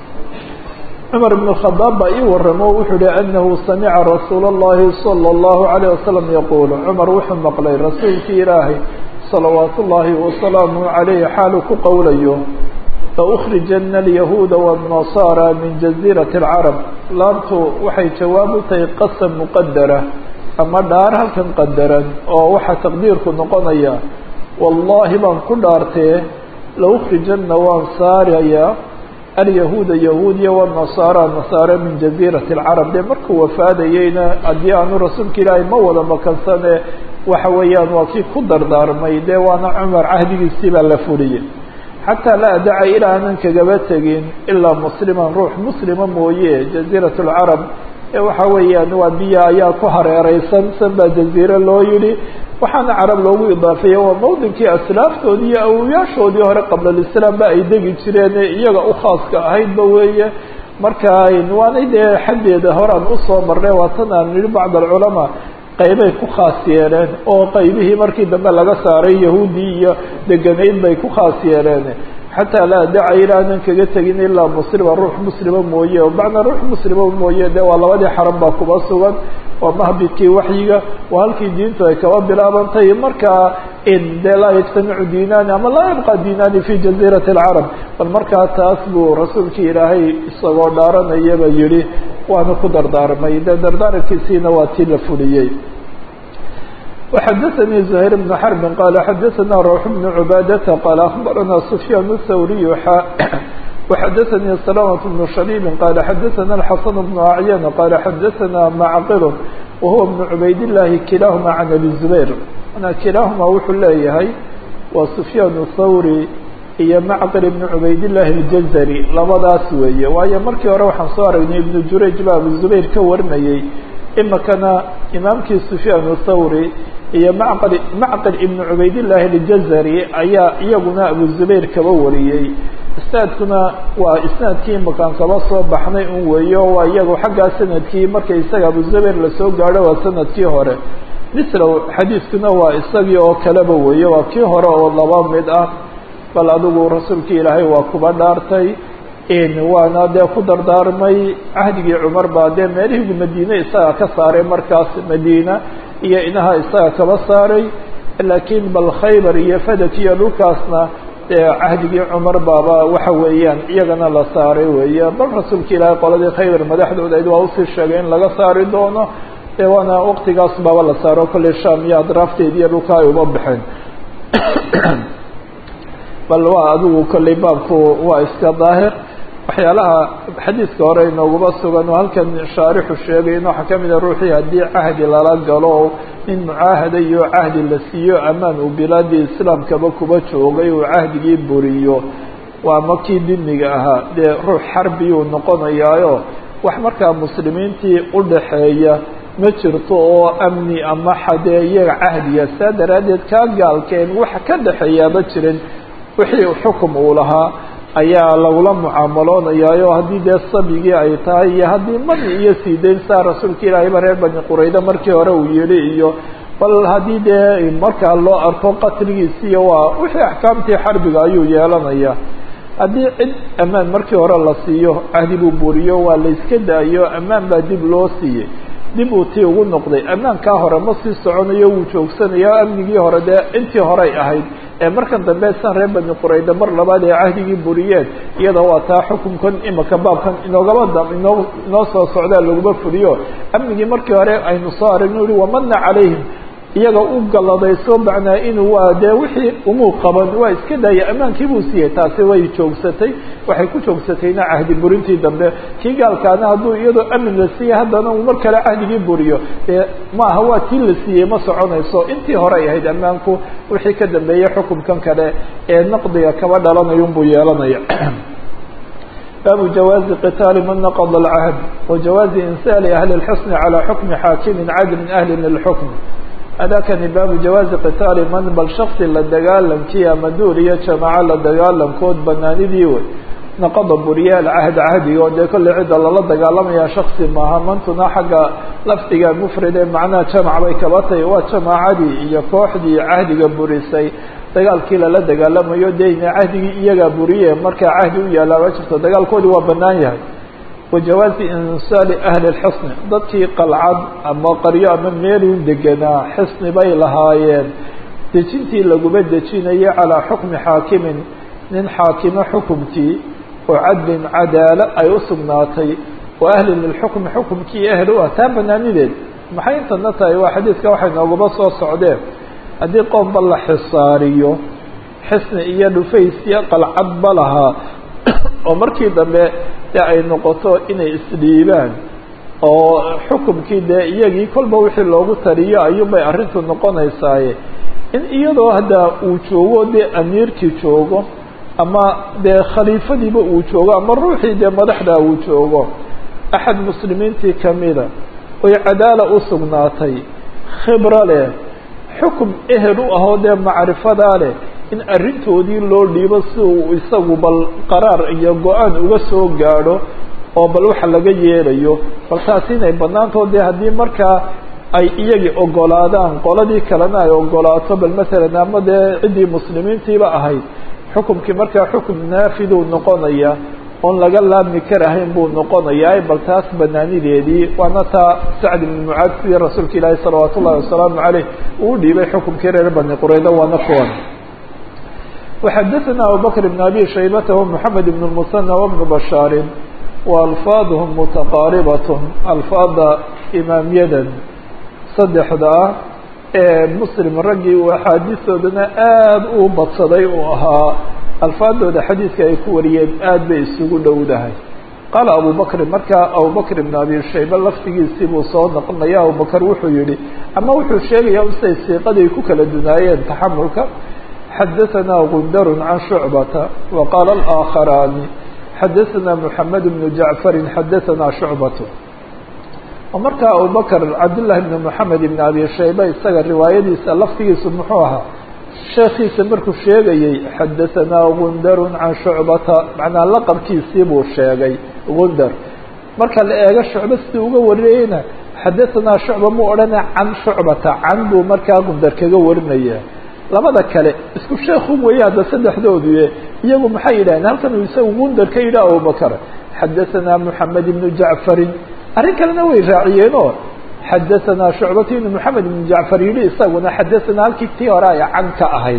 cmar bn الkhaطاab baa ii waramo wuxuu yihi anahu samica rasuul الlahi salى الlahu عalيه wasalam yaqul cmar wuxuu maqlay rasuulkii ilaahay salawaat ullaahi wasalaamu عalayh xaalu ku qowlayo laukrijana alyahuuda wاnnasaara min jaziirati اlcarab laabtu waxay jawaab u tahay qasam muqadara ama dhaar halkan qadaran oo waxaa taqdiirku noqonaya wallaahi baan ku dhaartee laukrijana waan saarayaa alyahuuda yahuudiya wاnnasaara nasaara min jaziirati اlcarab dee markuu wafaadayeyna haddii aanu rasuulka ilaahay ma wada makansane waxa weeyaan waa kii ku dardaarmay dee waana cumar cahdigiisii baa la fuliyey xataa laa adaca ilaa aanan kagaba tegin ilaa musliman ruux muslima mooye jaziirat lcarab ee waxa weeyaan waa biya ayaa ku hareereysan san baa jaziire loo yihi waxaana carab loogu idaafeeye waa mawdinkii aslaaftoodii iyo awoyaashoodii hore qabla lislaam ba ay degi jireen ee iyaga u khaaska ahaydba weeye marka waanay dee xaggeeda horaan usoo marnay waa tan aan nihi bacd alculamaa qaybay ku khaas yeeleen oo qaybihii markii dambe laga saaray yahuudii iyo deganayd bay ku khaas yeeleen xataa laa daca ilaanan kaga tegin ilaa muslima ruux muslima mooye macnaa ruux muslima mooye de waa labadii xaram baa kuba sugan waa mahbidkii waxyiga waa halkii diintu ay kaba bilaabantay markaa de laa yajtamicu diinaani ama laa yabqa diinaani fi jaziirati alcarab bal markaa taas buu rasuulkii ilaahay isagoo dhaaranayaba yihi waana ku dardaarmay de dardaarankiisiina waa tii la fuliyey وxdثnي زهير بن حرب qال xdثnا روح بن عباadة qال أخبرnا سفyان الثوري وxdثnي سلامة بن شhبيب qال xdثnا الحسن بن أعyان qال xdثnا معqل وهو بن عbayd اللahi kilاahma عن أبي زبير kilاahma wuxuu leeyahay waa سفyان الثوري iyo معqل بن عbayd اللahi الجزري labadaas weeye waayo markii hore waxaan soo aragnay iبن jurayج ba abu زبير ka warinayey imikana imaamkii سفyان الثوري iyo maql macqل iبn cubaydالlahi اljazari ayaa iyaguna abu zubayr kaba wariyey isnaadkuna waa isnaadkii makaan kaba soo baxnay un weeyo waa iyagu xaggaa sanadkii markay isaga abu zubayr lasoo gaadho waa sanadkii hore mislow xadiiskuna waa isagii oo kaleba weeye waa kii hore oo laba mid ah bal adigu rasuulkii ilaahay waa kuba dhaartay waana dee ku dardaarmay cahdigii cumar baa dee meelihii madiine isaga ka saaray markaas madiina iyo inaha isaga kaba saaray laakiin bal khaybar iyo fadak iyo dhulkaasna dee cahdigii cumar baaba waxa weeyaan iyagana la saaray weeye bal rasuulka ilaahay qoladii khaybar madaxdooda waa usii sheegay in laga saari doono dee waana waqtigaas baaba la saaro kolley sham iyo adraafteed iyo dhulka ay uba baxeen bal waa adigu kolley baabku waa iska daahir waxyaalaha xadiiska hore inooguma sugan oo halkan shaarixu sheegay in waxaa kamid a ruuxii haddii cahdi lala galo in mucaahada iyo cahdi la siiyo amaan uu bilaadii islaamkaba kuba joogay uu cahdigii buriyo waa makii dimiga ahaa dee ruux xarbiyuu noqonayaayo wax markaa muslimiintii udhaxeeya ma jirto oo amni ama xadee iyaga cahdiya saa daraaddeed kaa gaalkeen wax ka dhexeeyaaba jirin wixii xukum uu lahaa ayaa lagula mucaamaloonayaayo haddii dee sabigii ay tahay iyo haddii mani iyo siidayn saa rasuulka ilaahayba reer bani qurayda markii hore uu yidhi iyo bal haddii dee markaa loo arko qatligiisiiyo waa wixii axkaamtii xarbiga ayuu yeelanaya haddii cid ammaan markii hore la siiyo cahdi buu buriyo waa la iska daayo ammaan baa dib loo siiyey dib uu tii ugu noqday ammaankaa hore ma sii soconayo wuu joogsanaya amnigii hore dee intii horey ahayd ee markan dambe san reer bani qurayda mar labaad ee cahdigii buriyeen iyada waa taa xukunkan imika baabkan inoogaba da inoo inoo soo socdaa laguma fuliyo amnigii markii hore aynu soo aragno uhi wamana calayhim iyaga u galladayso macnaa inuu waa dee wixii umuu qaban waa iska daaya ammaankii buu siiyey taasi way joogsatay waxay ku joogsatayna cahdi burintii dambe kii gaalkaana hadduu iyadoo amin la siiyey haddana uu mar kale cahdigii buriyo dee maaha waa tii la siiyey ma soconayso intii hore ay ahayd ammaanku wixii ka dambeeyey xukunkan kale ee naqdiga kaba dhalanayun buu yeelanaya baabu jawaazi qitaali man naqada alcahd wa jawaazi insaali ahli اlxusni calى xukmi xaakimin cadlin ahlin lilxukm adakani baabu jawaazi qitaali man bal shaksi la dagaalamkii ama duul iyo jamaaco la dagaalamkood banaanidii wey naqada buriya alcahd cahdiga oo dee kolley cidda lala dagaalamaya shaksi maaha mantuna xagga lafdiga mufride macnaha jamac bay kaba tahay waa jamaacadii iyo kooxdii cahdiga burisay dagaalkii lala dagaalamayo deyna cahdigii iyagaa buriye markaa cahdi u yaallaa ma jirto dagaalkoodii waa banaan yahay wajawaazi insaali ahli lxisni dadkii qalcad ama qaryo ama meeluu deganaa xisni bay lahaayeen dejintii laguma dejinayo calaa xukmi xaakimin nin xaakimo xukumkii oo cadlin cadaalo ay u sugnaatay oo ahlin lilxukmi xukumkii ehel u ah taa banaanideed maxay intana tahay waa xadiidka waxay noogaba soo socdeen haddii qoomba la xisaariyo xisni iyo dhufaysyo qalcadba lahaa oo markii dambe dee ay noqoto inay isdhiibaan oo xukumkii dee iyagii kolba wixii loogu tariyo ayuunbay arrintu noqonaysaaye in iyadoo hadda uu joogo dee amiirkii joogo ama dee khaliifadiiba uu joogo ama ruuxii dee madaxda uu joogo axad muslimiintii kamida oy cadaala u sugnaatay khibro leh xukum ehel u ahoo dee macrifadaa leh in arrintoodii loo dhiibo si uu isagu bal qaraar iyo go-aan uga soo gaadho oo bal waxa laga yeelayo bal taasi inay banaantood dee haddii markaa ay iyagii ogolaadaan qoladii kalena ay ogolaato bal masalan ama dee ciddii muslimiintiiba ahayd xukumkii markaa xukum naafiduu noqonaya oon laga laabmi karahayn buu noqonayaa bal taas banaanideedii waana taa sacd ibn mucaad sidii rasuulka ilaahi salawaat ullahi wasalaamu caleyh uu dhiibay xukumkii reer bani qurayda waana kuwan وxadثna abubكر بن أbي شhaybة ومحamed بن المثنى وبن بشhاar وأlفاadهم متqاaربة alفاada imaamyadan saddexda ah muslim raggii uu axaadiistoodana aada u badsaday uu ahaa alfaadooda xadiidka ay ku wariyeen aad bay isugu dhowdahay qaala abu bakrin markaa abubakr ibn abi shayba laftigiisii buu soo noqonaya abubakr wuxuu yihi ama wuxuu sheegaya siday siiqaday ku kala dunaayeen taxamulka xadaثna gundar can shucbata waqaala alaakharaani xadaثna mحamed bn jacfari xadaثna shucbat oo markaa abubakr cabdالlahi bn mحamed ibn abi shayba isaga riwaayadiisa laftigiisu muxuu ahaa sheekiisa markuu sheegayey xadaثna gundar can shucbata macnaa laqabkiisii buu sheegay gundar marka la eego shucba sidii uga wariyeyna xadaثnaa shucba mu odhana can shucbata can buu markaa gundar kaga warinaya labada kale isku sheekun weeye hadda saddexdoodu iyagu maxay yidhahdeen halkan uu isagu gundar ka yidhi abubakr xadaثna mحamed ibn jacfarin arrin kalena way raaciyeenoo xadaثna shucbat ibn mحamed ibn jacfar yihi isaguna xadaثna halkii tii hore ay can ka ahayd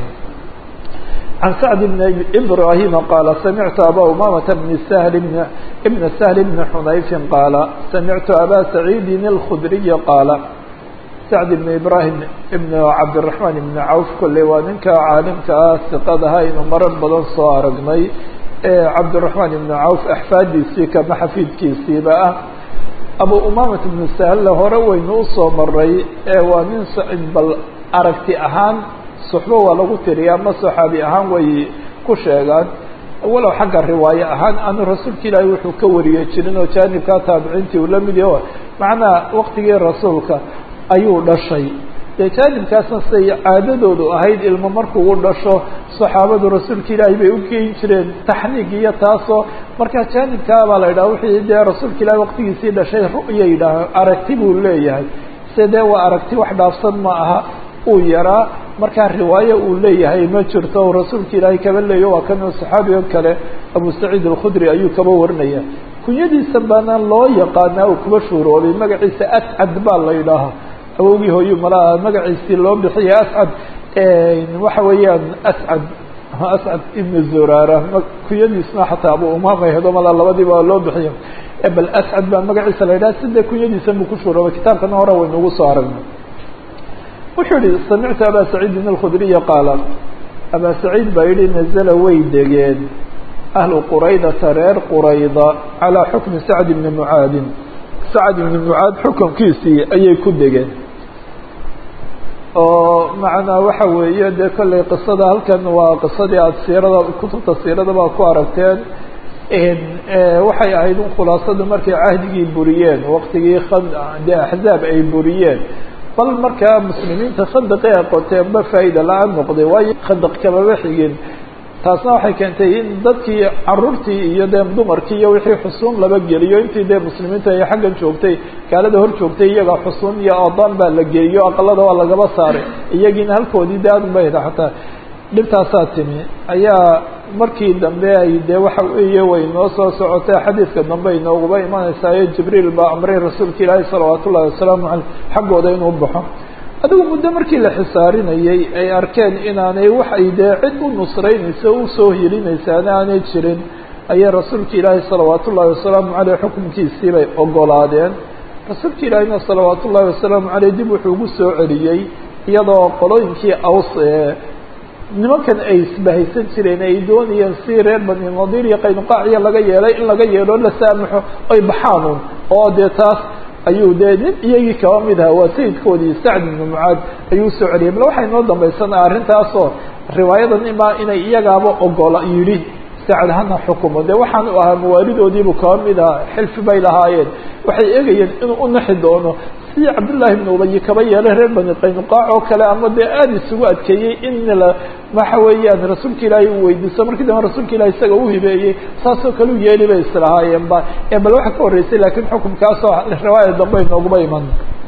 can sacd bn ibrahima qaala samictu aba umamata bn sahl ibn sahl bn xunayfin qaala samictu aba saciidin اlkhudriy qaala sacd ibn ibrahim ibn cabdiraxmaan ibn cawf kolley waa ninka caalimka ah siqadaha aynu marar badan soo aragnay ee cabdiraxmaan ibn cawf axfaadiisii kama xafiidkiisiiba ah abu umamat ibnu sahle hore waynu usoo maray ee waa nin bal aragti ahaan suxbo waa lagu tiriya ama saxaabi ahaan way ku sheegaan walow xagga riwaaye ahaan anu rasuulka ilaahi wuxuu ka wariye jirin oo jaanibkaa taabiciintii uu la mid yaho macnaha waqtigii rasuulka ayuu dhashay dee jaanibkaasna siday caadadoodu ahayd ilmo markuu u dhasho saxaabadu rasuulka ilaahi bay u geyn jireen taxniig iyo taasoo markaa jaanibkaa baa la yidhaha wixii dee rasuulka ilahi waqtigiisii dhashay ru'ya yidhaah aragti buu leeyahay se dee waa aragti wax dhaafsan ma aha uu yaraa markaa riwaayo uu leeyahay ma jirto o rasuulka ilaahay kaba leeyo waa kan saxaabigo kale abu saciid alkhudri ayuu kaba warinaya kunyadiisa baana loo yaqaanaa uu kuba shuuroobay magaciisa ascad baa la yidhaahaa awowgii hooyu malaa magaciisii loo bixiya ascad waxa weeyaan ascad ascad ibn zurara kunyadiisna xataa abu umama hedo malaa labadiiba loo bixiya bal ascad baa magaciisa la yidhaha sida kunyadiisa buu ku shuuroobay kitaabkana hore waynugu soo aragnay wuxuu yihi samictu aba saciidin alkhudriya qaala aba saciid baa yihi nazla way degeen ahlu quraydata reer qurayda calaa xukmi sacd ibni mucaadin sacd ibni mucaad xukunkiisii ayay ku degeen oo macnaa waxa weeye dee kollay qisada halkan waa qisadii aada siirada kutubta siirada baa ku aragteen waxay ahayd un khulaasadu markay cahdigii buriyeen waqtigii dee axzaab ay buriyeen bal markaa muslimiinta khandaqi ay qoteenba faa'iida la-aan noqday waayo khandaq kamaba xigin taasna waxay keentay in dadkii caruurtii iyo dee dumarkii iyo wixii xusuun laba geliyo intii dee muslimiinta ay xaggan joogtay gaalada hor joogtay iyaga xusuun iyo oodaan baa la geeyo aqalada waa lagaba saaray iyagiina halkoodii de aad bayda xataa dhibtaasaa timi ayaa markii dambe ay dee waxa weeye way noo soo socotay xadiidka dambe ay nooguba imanaysayo jibriil baa amray rasuulka ilaahi salawaat ullahi wasalaamu caleyh xaggooda inuu baxo adigu muddo markii la xisaarinayey ay arkeen inaanay waxay dee cid u nusraynaysa usoo helinaysaana aanay jirin ayay rasuulka ilaahi salawaat ullahi wasalaamu caleyh xukunkiisii bay ogolaadeen rasuulka ilaahina salawaat ullahi wasalaamu caleyh dib wuxuu ugu soo celiyey iyadoo qolooyinkii aws ee nimankan ay isbahaysan jireen ay doonayeen si reer bani nadiir iyo qaynuqaaciya laga yeelay in laga yeelo la saamaxo ay baxaanun oo dee taas ayuu dee nin iyagii kaba mid aha waa sayidkoodii sacd ibnu mucaad ayuu usoo celiyay bal waxay noo dambaysanaa arrintaasoo riwaayadan imaa inay iyagaaba ogola yidhi sacad hana xukumo dee waxaan u ahaa mawaalidoodiibu kaba mid aha xilfi bay lahaayeen waxay eegayeen inuu u naxi doono sidii cabdullaahi ibnu ubayi kaba yeelay reer bani qaynuqaac oo kale ama dee aada isugu adkeeyey in la waxa weeyaan rasuulka ilaahay uu weydiisto markii dambe rasuulka ilahi isaga u hibeeyey saasoo kale u yeeli bay islahaayeen ba ee bal waxa ka horreysay laakiin xukumkaasoo riwaaya dambe inooguba iman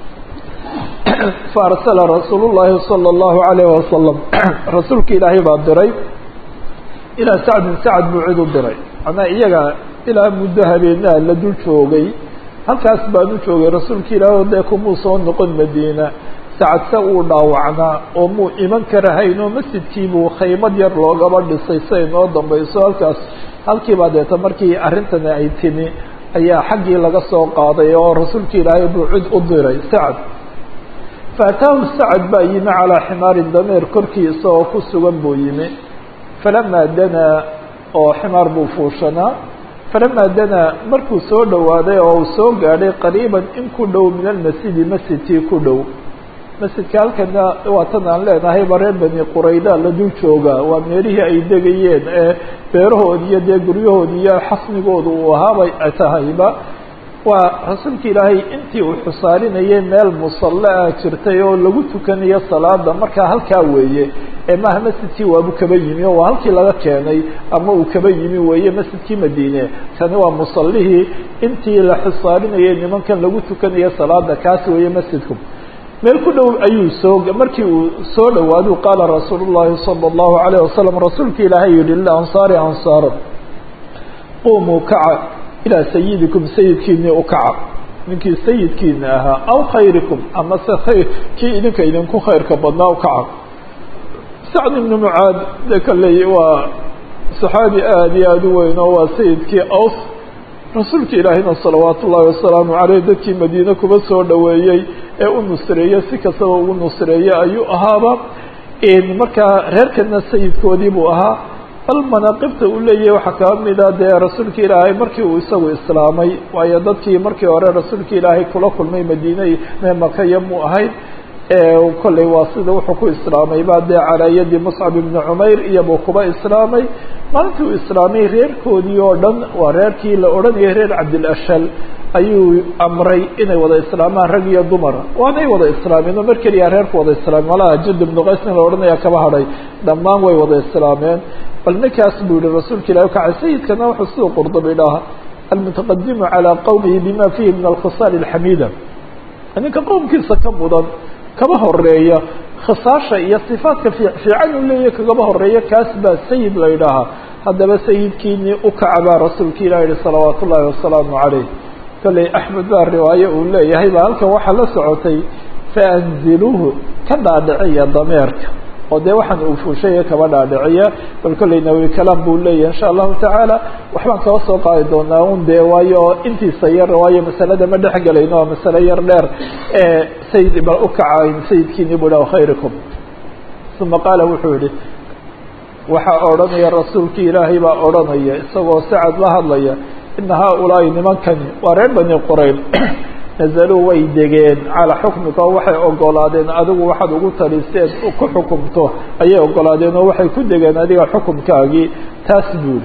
faarsala rasuul llahi sala allahu alayhi wasalam rasuulka ilaahay baa diray ilaa sacdin sacad buu cid u diray manaa iyaga ilaa muddo habeenaha la dul joogay halkaas baan u joogay rasuulka ilaahi o dee kumuu soo noqon madiina sacadse uu dhaawacnaa oo muu iman karahayn oo masjidkiibuu khaymad yar loogaba dhisay siay noo dambayso halkaas halkiibaa deeta markii arrintani ay timi ayaa xaggii laga soo qaaday oo rasuulka ilaahay buu cid u diray sacad faataahu sacad baa yimi calaa ximaarin dameer korkii isagoo ku sugan buu yimi falamaa danaa oo ximaar buu fuushanaa falamaa danaa markuu soo dhowaaday oo uu soo gaadhay qariiban in ku dhow min almasjidi masjidkii ku dhow masjidka halkana waa tan aan leenahay ba reer bani qurayda la dul joogaa waa meelihii ay degayeen ee beerahoodi iyo dee guryahoodi iyo xasmigooda uu ahaabay tahayba waa rasuulka ilaahay intii uu xusaarinayay meel musalle ah jirtay oo lagu tukanayo salaada markaa halkaa weeye ee maaha masjidkii waabu kaba yimi oo waa halkii laga keenay ama uu kaba yimi weeye masjidkii madiine tani waa musallihii intii la xusaarinayay nimankan lagu tukanayo salaada kaas weeye masjidku meel ku dhow ayuu soo markii uu soo dhowaadu qaala rasuul llahi salى اllahu alayه wasalam rasuulka ilaahay yihi lilansaari ansaaro qumuu kaca ilaa sayidikum sayidkiinii u kaca ninkii sayidkiina ahaa aw khayrikum ama se khayr kii idinka idinku khayrka badnaa u kaca sacd ibnu mucaad de kalley waa saxaabi aada iyo aada u weyn oo waa sayidkii aws rasuulka ilaahina salawaat ullaahi wasalaamu caleyh dadkii madiine kuba soo dhoweeyey ee u nusreeyey si kastaba ugu nusreeyey ayuu ahaaba markaa reerkana sayidkoodii buu ahaa bal manaaqibta uu leeyahay waxaa kaba mida dee rasuulka ilaahay markii uu isagu islaamay waayo dadkii markii hore rasuulka ilaahay kula kulmay madiine mee makaya muu ahayd kolley waa sida wuxuu ku islaamay ba dee calaayadii muscab ibni cumayr iyobuu kuba islaamay maalintii uu islaamay reerkoodii oo dhan waa reerkii la odhanayay reer cabdilashal ayuu amray inay wada islaamaan rag iyo dumar waanay wada islaameen oo mar keliya reerku wada islaameen malaha jad ibnu qaysna la odhanaya kaba hadhay dhammaan way wada islaameen bal ninkaas buu yihi rasuulka ilahi ukacay sayidkana wuxuu siduu qurdubi dhaha almutaqadimu calaa qowmihi bima fiihi min alkhisaal alxamiida ninka qowmkiisa ka mudan kaba horeeya khisaasha iyo sifaadka fiican uu leeyahy kagaba horeeya kaas baa sayid la yidhaahaa haddaba sayidkiinii ukaca baa rasuulka ilah yihi salawaat ullaahi wasalaamu caleyh kolley axmed baa riwaaye uu leeyahay baa halkan waxaa la socotay faanziluuhu ka dhaadhiciya dameerka oo dee waxaan uu fuushaya kaba dhaadhiciya bal kolley nawi kalaam buu leeyahay insha allahu tacaala waxbaan kaba soo qaadi doonaa un dee waayo intiisa yar waayo masalada ma dhex gelayno waa masale yar dheer ee sayid ba ukacayn sayidkiini bu ha khayrikum uma qaala wuxuu yihi waxaa odhanaya rasuulkii ilaahay baa odhanaya isagoo sacad la hadlaya ina haaulaai nimankani waa reer bani qurayl nazaluu way degeen calaa xukmika oo waxay ogolaadeen adigu waxaad ugu taliseed ku xukumto ayay ogolaadeen oo waxay ku degeen adiga xukumkaagii taas buuli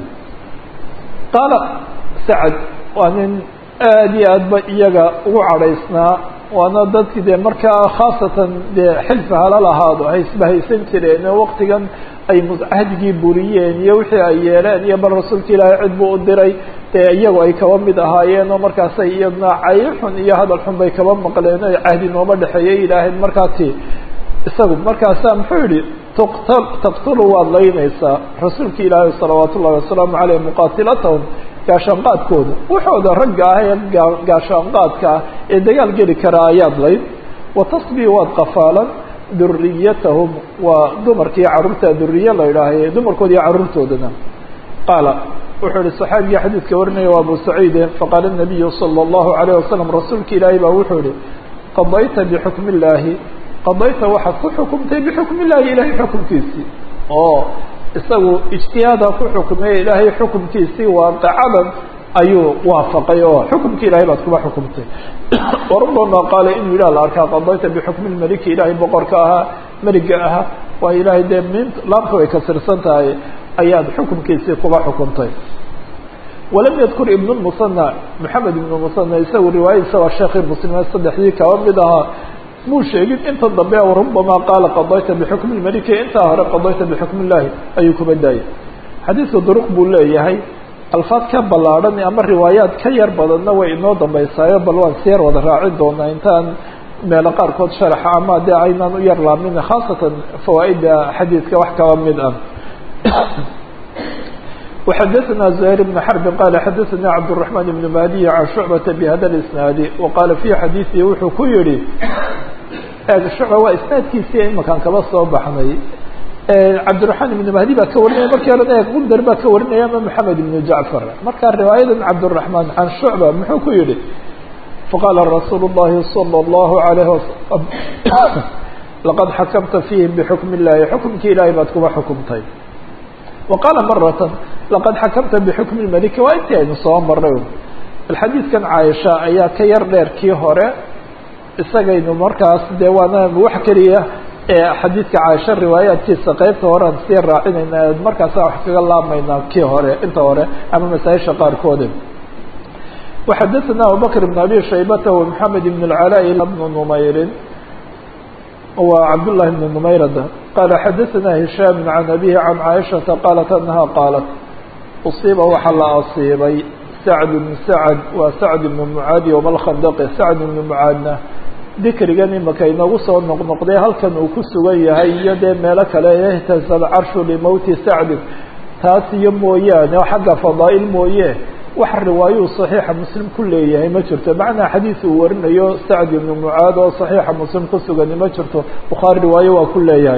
qaala sacad waa nin aada iyo aad ba iyaga ugu cadhaysnaa waana dadki dee markaa khaasatan dee xilfi hala lahaado haysba haysan jireen oo waktigan ay cahdigii buriyeen iyo wixii ay yeeleen iyo bal rasuulka ilaahay cid buu u diray dee iyagu ay kaba mid ahaayeen oo markaasay iyadna cayr xun iyo hadal xun bay kaba maqleen o cahdi nooma dhexeeyay yidhaaheen markaasi isagu markaasaa muxuu yihi tuqta taqtulu waad laynaysaa rasuulka ilaahay salawaat ullahi wasalaamu caleyh muqaatilatahum gaashaanqaadkooda waxooda ragga ah ee gaashaanqaadka ah ee dagaal geli karaa ayaad layn watasbii waad qafaalan duriyatahum waa dumarkii carruurta duriye la idhaahaye dumarkooda iyo carruurtoodana qaala wuxuu yihi saxaabigii xadiidka warinaya waa abu saciide faqaala nabiyu sala allahu alayh wasalam rasuulka ilaahay baa wuxuu yihi qadayta bixukmi illaahi qadayta waxaad ku xukumtay bixukmi illahi ilahay xukumkiisii oo isagu ijtihaada ku xukmay ilaahay xukumkiisii waaqacadan ayuu waafaqay oo xukumkii ilahay baad kuba xukumtay warubama qaala inuu yidhah la arkaa qadayta bixukmi lmeliki ilaahay boqorka ahaa meliga ahaa waa ilaahay dee mint laamta way kasirsan tahay ayaad xukumkiisii kuba xukuntay walam yadkur ibn musana maxamed ibn musana isagu riwaayadiisa waa sheekii muslimiin saddexdii kaba mid ahaa muu sheegin inta dambe rubama qaala qadayta bixukmi lmeliki intaa hore qadayta bixukmi illahi ayuu kuba daayay xadiidka duruq buu leeyahay alfaad ka ballaadhan ama riwaayaad ka yar badanna way inoo dambaysaayo bal waan siyar wada raacin doonaa intaan meelo qaarkood sharaxa ama dee aynaan u yar laamin khaasatan fawaaida xadiidka wax kaba mid ah وxadثna زهير بن حرب qال xadثna cبدالرحمن بن مهدي عن شعبة بhda الاسناaد وqاla في xadيثi wuxuu ku yihi شhuعبة waa isنaadkiisi imakan kaba soo baxnay cabdiلرحman بن مهدي baa ka warinaya markii hore gundar baa ka warinaya ama محamed بن جعفر marka riwaayadan cabdiلرحman عan شhuعبة muxuu ku yihi faqaala rasuulu الlahi salى الlahu عalayه wasalam laqad xakamta fiihim bixukmi اllahi xukumkii ilahay baad kuba xukumtay wa qaala maratan laqad xakamta bixukmi اlmaliki waa intii aynu soo maray bal xadiidkan caaisha ayaa ka yar dheer kii hore isagaynu markaas dee waana wax keliya ee xadiidka caaisha riwaayaadkiisa qeybta horean sii raacinayna markaasa wax kaga laabmaynaa kii hore inta hore ama masaaisha qaarkoodi وxadثna abubكر بن abي شhaybة ومحamed بن العلاء بن نmayri wa cabdاللahi بن نmayrd qala xadثna هiشhاm عan أbيه عan cائشhaةa qاlat أنha qاalat uصiiba waxaa la asiibay sacd بن sacd waa sacd بن mعaad yوم الkhandq sacd بن mعaadna dikrigan imaka inagu soo noqnoqday halkan uu ku sugan yahay iyo dee meelo kale اhtasb carshu لmowti sacdi taas iyo mooyaane xagga fadaaئل mooye wax riwaayuu صaxiixa muslim ku leeyahay ma jirto macnaa xadiis uu warinayo sacd ibnu mucaad oo صaxiixa muslim ku sugani ma jirto bukhaari riwaayo waa ku leeyahay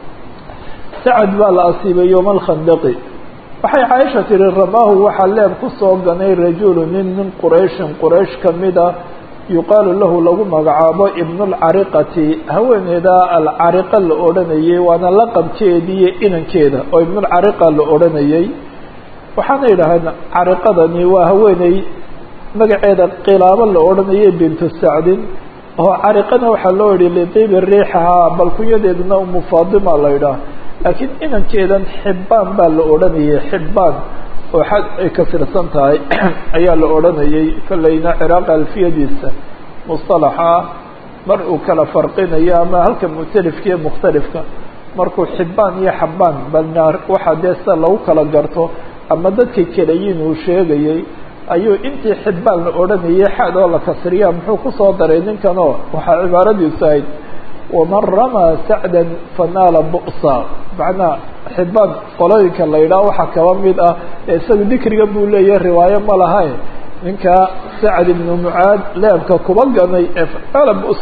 sacd baa la asiibay yowma alkhandaqi waxay caaisha tihi ramaahu waxaa leeb kusoo ganay rajulu nin min qurayshin quraysh kamida yuqaalu lahu lagu magacaabo ibn اlcariqati haweeneyda alcariqa la odhanayay waana laqabkeedii iyo inankeeda oo ibn اlcariqa la odhanayay waxaana yidhaaheen cariqadani waa haweeney magaceeda qilaabo la odhanayay bintu sacdin oo cariqana waxaa loo yihi litiibi riixahaa bal kunyadeeduna umu faadima la yidhaah laakiin inankeedan xibbaan baa la odhanayay xibbaan oo xad ay kasirsan tahay ayaa la odhanayay kolleyna ciraaq alfiyadiisa mustalaxa mar uu kala farqinayo ama halka mu'talifka iyo mukhtalifka markuu xibbaan iyo xabbaan balnaar waxaa dee sida lagu kala garto ama dadka kelayin uu sheegayey ayuu intii xibbaan la odhanayay xad oo la kasriya muxuu kusoo daray ninkanoo waxaa cibaaradiisu ahayd waman ramaa sacdan fanaala bu'sa macnaa xibbaan qolooyinka la yidhaah waxaa kaba mid ah ee isaga dikriga buu leeyahay riwaayo ma lahae ninka sacd ibnu mucaad leebka kuba ganay ee fanaala bus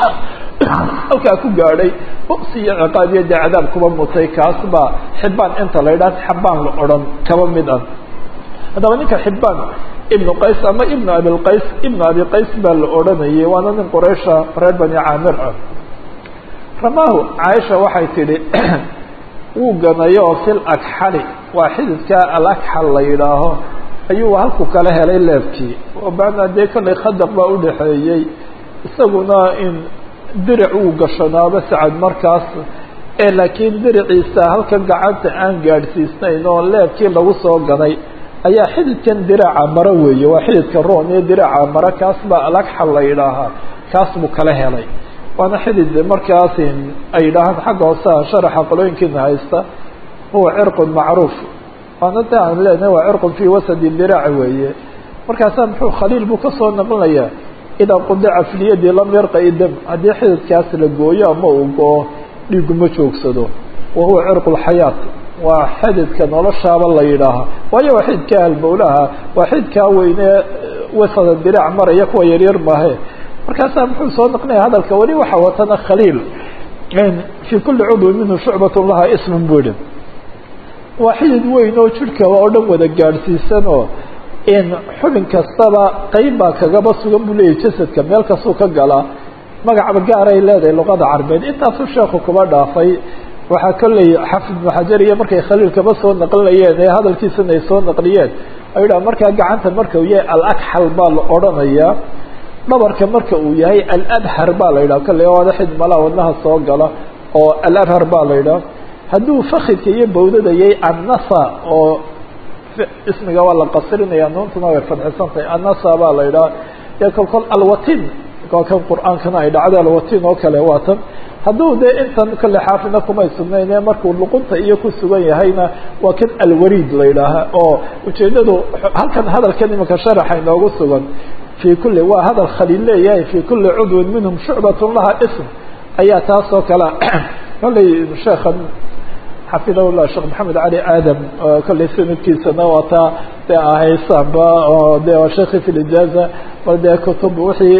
halkaa ku gaadhay bu'si iyo ciqaab iyo dee cadaab kuba mutay kaas baa xibbaan inta la yidhaha xabbaan la odhan kaba mid ah haddaba ninka xibbaan ibnu qays ama ibnu abilqays ibnu abi qays baa la odhanayay waana nin quraysha reer bani caamir ah ramaahu caaisha waxay tidhi wuu ganayo oo fil agxali waa xididka alagxal la yidhaaho ayuu halku kala helay leebkii oo macnaa dee kollay khadaq baa udhaxeeyey isaguna in diric uu gashanaaba sacad markaas ee laakiin diriciisa halkan gacanta aan gaadhsiisnayn oo leebkii lagu soo ganay ayaa xididkan diraca maro weeye waa xididka roon iyo diraca maro kaas baa alagxal la yidhaahaa kaas buu kala helay waana xidid markaas ay yidhaahaan xagga hooseha sharaxa qolooyinkiina haysta huwa cirqun macruuf waana de aan leenahay waa cirqun fii wasadi dirac weeye markaasaa muxuu khaliil buu kasoo naqlinayaa idaa qudica filiyadi lam yarqa idam haddii xididkaas la gooyo ama uu go-o dhiigu ma joogsado wa huwa cirqu lxayaat waa xididka noloshaaba la yidhaahaa waayo waa xididka halbowlaha waa xididkaa weyne wasada dirac maraya kuwa yaryar maahe markaasaa muxuu soo naqnaya hadalka weli waxaa watana khaliil fii kuli cudwin minhu shucbat laha isman buu yihi waa xidid weyn oo jidhka oo dhan wada gaadhsiisan oo in xubin kastaba qeyb baa kagaba sugan buu leeyahy jasadka meel kastuu ka galaa magacba gaaray leedahay luqada carbeed intaasuu sheekhu kuba dhaafay waxaa kolley xafid ibnu xajar iyo markay khaliilkaba soo naqlinayeen ee hadalkiisana ay soo naqliyeen ay yidhaha markaa gacanta marka uu yahay alagxal baa la odhanayaa dhabarka marka uu yahay alabhar baa la yidhaha kolley waada xid malaa wadnaha soo gala oo alabhar baa la yidhaha hadduu fakidka iyo bawdada yahay annasa oo ismiga waa la qasirinaya nuuntuna way fadxisan tahay annasa baa la yidhaha dee kolkol alwatin waa kan qur-aankana ay dhacday alwatin oo kale waa tan hadduu dee intan kale xaafidna kumay sugnayn ee markuu luqunta iyo ku sugan yahayna waa kan alwariid la yidhaaha oo ujeedadu halkan hadalkan imanka sharaxa inoogu sugan في kuli waa hadal khaliil leeyahay في kuli cudwin minhum shucbat laha sm ayaa taas oo kale kolley sheekan xafidah llah sheekh maxamed cali aadam kolley sanadkiisana waa taa dee ahaysanba oo de waa sheekhi fi lijaaza bal dee kutub wixii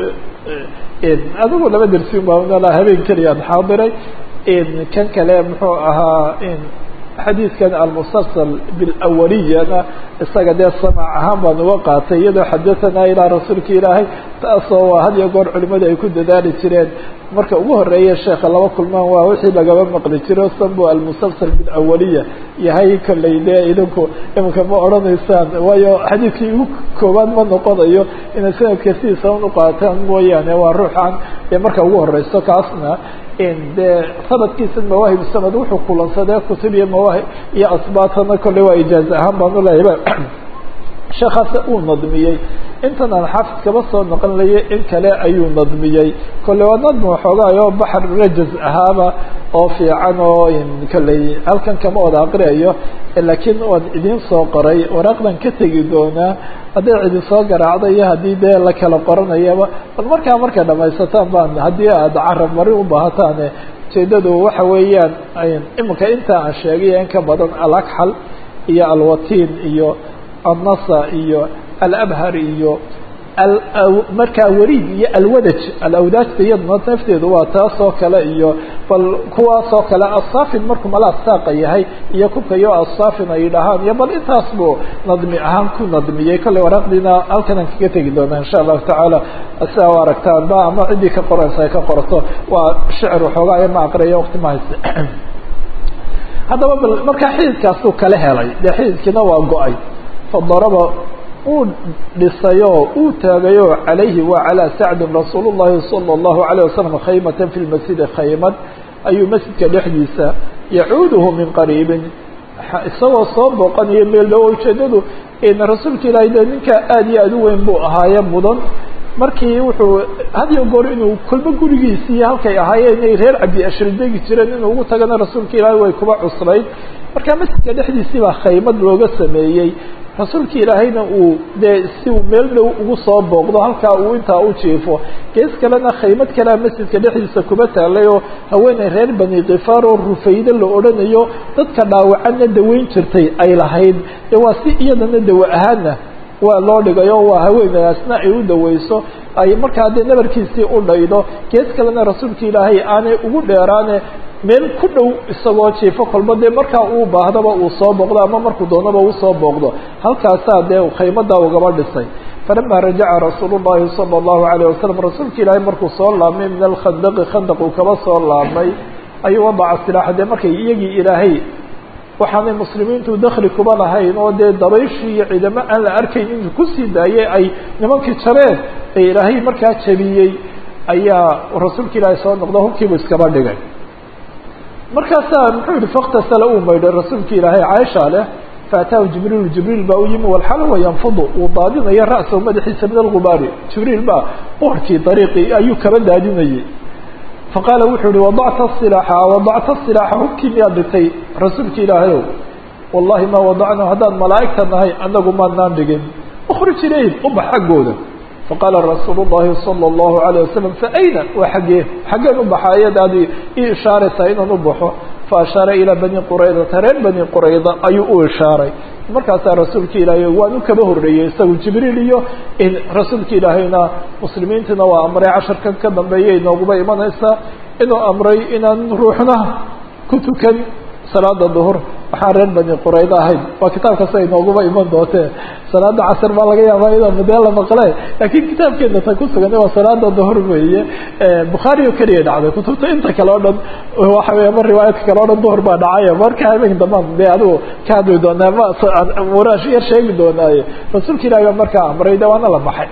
adigu laba dersi baa habeen keliyaan xaadiray kan kale muxuu ahaa xadiidkan almusalsal bilawaliyana isaga dee samac ahaan baan uga qaatay iyadoo xadahanaa ilaa rasuulka ilaahay taasoo waa had iyo goor culimadu ay ku dadaali jireen marka ugu horeeya sheekha laba kulmaan waa wixii lagaba maqli jiro sambo almusalsal bilawaliya yahay kolley dee idinku iminka ma odhanaysaan waayo xadiidkii ugu koowaad ma noqonayo inay sanadka sidiisa un uqaataan mooyaane waa ruuxan dee marka ugu horeyso kaasna dee sanadkiisa mawaahib sanad wuxuu kulansadee kutub iyo mawaahib iyo asbaatana kolley waa ijaaze ahaan baan uleeyaba sheekaase uu nadmiyey intan aan xaafid kaba soo noqon layay in kale ayuu nadmiyey kolle waa nadmi waxoogaayo baxr rajaz ahaaba oo fiican oo kolley halkan kama wada aqriayo laakiin waan idiin soo qoray waraaqdan ka tegi doonaa hadday cidi soo garaacda iyo haddii dee la kala qoranayaba bal markaa markay dhamaysataan baan haddii aada carab mari u baahataane ujeedadu waxa weeyaan iminka inta aan sheegay in ka badan alakxal iyo alwatiin iyo annasa iyo alabhar iyo markaa wariid iyo alwadaj alawdaajta iyaduna nafteedu waa taas oo kale iyo bal kuwaas oo kale asaafin markuu malaa saaqa yahay iyo kukayo asaafin ay dhahaan iyo bal intaas buu nadmi ahaan ku nadmiyey kolley waraaqdiina halkan aan kaga tegi doonaa insha allahu tacaala sidaa u aragtaan ba ama ciddii ka qoraysa ay ka qorato waa shicir waxoogaa ama aqriya waqti ma hayste haddaba bal markaa xididkaasuu kala helay dee xididkiina waa go-ay fadaraba uu dhisayoo uu taagayo calayhi wa calaa sacdin rasuul llahi sala allahu alayh wasalam khaymatan fi lmasjidi khaymad ayuu masjidka dhexdiisa yacuuduhu min qariibin isagoo soo booqanayo meel dhow ujeedadu rasuulka ilaahay dee ninka aada iyo aada u weyn buu ahaaye mudan markii wuxuu had iyo goor inuu kolba gurigiisii halkay ahaayeen inay reer cabdi ashri degi jireen inuu ugu tagana rasuulka ilaahay way kuba cuslayd marka masjidka dhexdiisii baa khaymad looga sameeyey rasuulka ilaahayna uu dee si uu meel dhow ugu soo booqdo halkaa uu intaa u jiifo gees kalena khaymad kalea masjidka dhexdiisa kuba taalay oo haweeney reer bani kifaar oo rufaydo la odhanayo dadka dhaawacanna daweyn jirtay ay lahayd dee waa si iyadana dawa ahaana waa loo dhigayo waa haweenaasna ay u daweyso ay markaa dee nabarkiisii u dhaydo gees kalena rasuulka ilaahay aanay ugu dheeraane meel ku dhow isagoo jiifo kolba dee markaa uu baahdaba uu soo booqdo ama markuu doonaba uu soo booqdo halkaasaa dee khaymadaa ugaba dhisay falama rajaca rasuul llahi sala allahu alayh wasalam rasuulka ilaahay markuu soo laabmay min alkhandaqi khandaq uu kaba soo laabmay ayuu wadaca silaaxa dee markay iyagii ilaahay waxaanay muslimiintu dakli kuba lahayn oo dee dabayshii iyo ciidamo aan la arkayn inuu kusii daayay ay nimankii jabeen ee ilaahay markaa jabiyey ayaa rasuulka ilaahay soo noqdo hubkiibu iskaba dhigay markaasaa muxuu yihi faktasala uu maydhay rasuulka ilaahay caaisha leh faataahu jibriilu jibriil baa u yimi walxal wa yanfudu uu daadinayo ra'sahu madaxiisa min algubaari jibriil baa boorkii dariiqii ayuu kaba daadinayay faqaala wuxuu yihi wadacta silaaxa wadacta silaaxa hubkii miyaad dhigtay rasuulka ilaahayow wallahi maa wadacnaa haddaan malaa'igta nahay anagu maanaan dhigin ukhrij ilayhim ubax xaggooda faqaala rasuulu llahi sala allahu alayh wasalam fa ayna waa xaggee xaggeen ubaxa ayadaadi ii ishaaraysaa inaan u baxo fa ashaara ilaa bani quraydata reer bani qurayda ayuu u ishaaray markaasaa rasuulka ilaahay waan u kaba horreeyey isagu jibriil iyo rasuulka ilaahayna muslimiintina waa amray casharkan ka dambeeya inooguba imanaysaa inuu amray inaan ruuxna ku tukan salaada duhur waxaan reer bani qurayda ahayn waa kitaabkasa inooguba iman doonte salaada casr baa laga yaabaa iyadoo mudee la maqle laakiin kitaabkeena ta ku sugan waa salaada duhur weeye bukhaari oo keliya dhacday kutubta inta kale o dhan waxa wey ma riwaayadka kale o dhan duhur baa dhacay marka habeen dambaan de adigu ka hadli doonaa ma waraash yar sheegi doonaaye rasuulka ilahi baa markaa amray de waana la baxay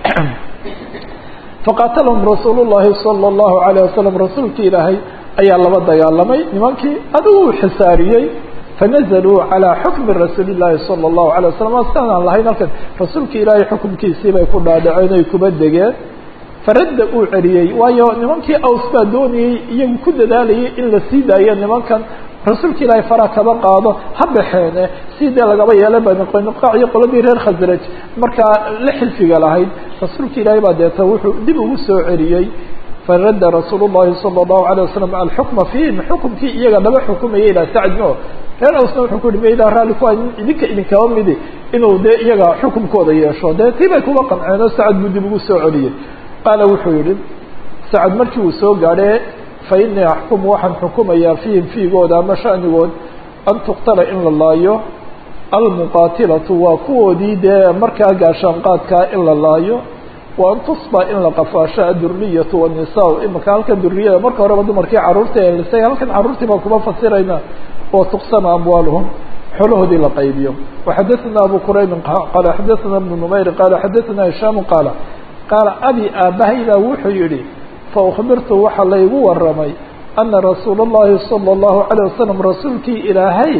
faqaatalahum rasuul llahi sala allahu alayh wasalam rasuulka ilaahay ayaa laba dagaalamay nimankii adigu uu xisaariyey fanazaluu calaa xukmi rasuuli llahi sala allahu alay wasalam asaan aan lahayn halkan rasuulka ilaahay xukumkiisii bay ku dhaadhaceen oy kuba degeen faradda uu celiyey waayo nimankii aws baa doonayey iyagu ku dadaalayay in la sii daayo nimankan rasuulka ilaahay fara kaba qaado ha baxeene si dee lagaba yeela bani qaynuqaac iyo qoladii reer khasraj markaa la xilfiga lahayd rasuulka ilaahay baa deeta wuxuu dib ugu soo celiyey faradda rasuul llahi sala allahu alayh wasalam alxukma fiihim xukumkii iyaga laba xukumayay ilaa sacdno reer awsna wuxuu ku yihi maydaa raalli ku idinka idinkaba midi inuu dee iyaga xukumkooda yeesho dee tii bay kuga qanceen oo sacad buu dib ugu soo celiyey qaala wuxuu yihi sacad markii uu soo gaadhee fa inii axkumu waxaan xukumayaa fiihim fiigooda ama shanigood an tuqtala in la laayo almuqaatilatu waa kuwoodii dee markaa gaashaanqaadkaa in la laayo wa an tusba in la qafaasho aduriyatu wanisaa imika halkan duriyada marka horeba dumarkii caruurta elisay halkan carruurtii baan kuma fasirayna wa tuqsama amwaaluhum xoolahoodii la qaybiyo waxadaثana abu quraybin qaala xadaثana ibnu numayr qaala xadaثana hishaamu qaala qaala abi aabahaydaa wuxuu yihi faukbirtu waxaa laygu waramay ana rasuula اllahi salى اllahu عalيه wasalam rasuulkii ilaahay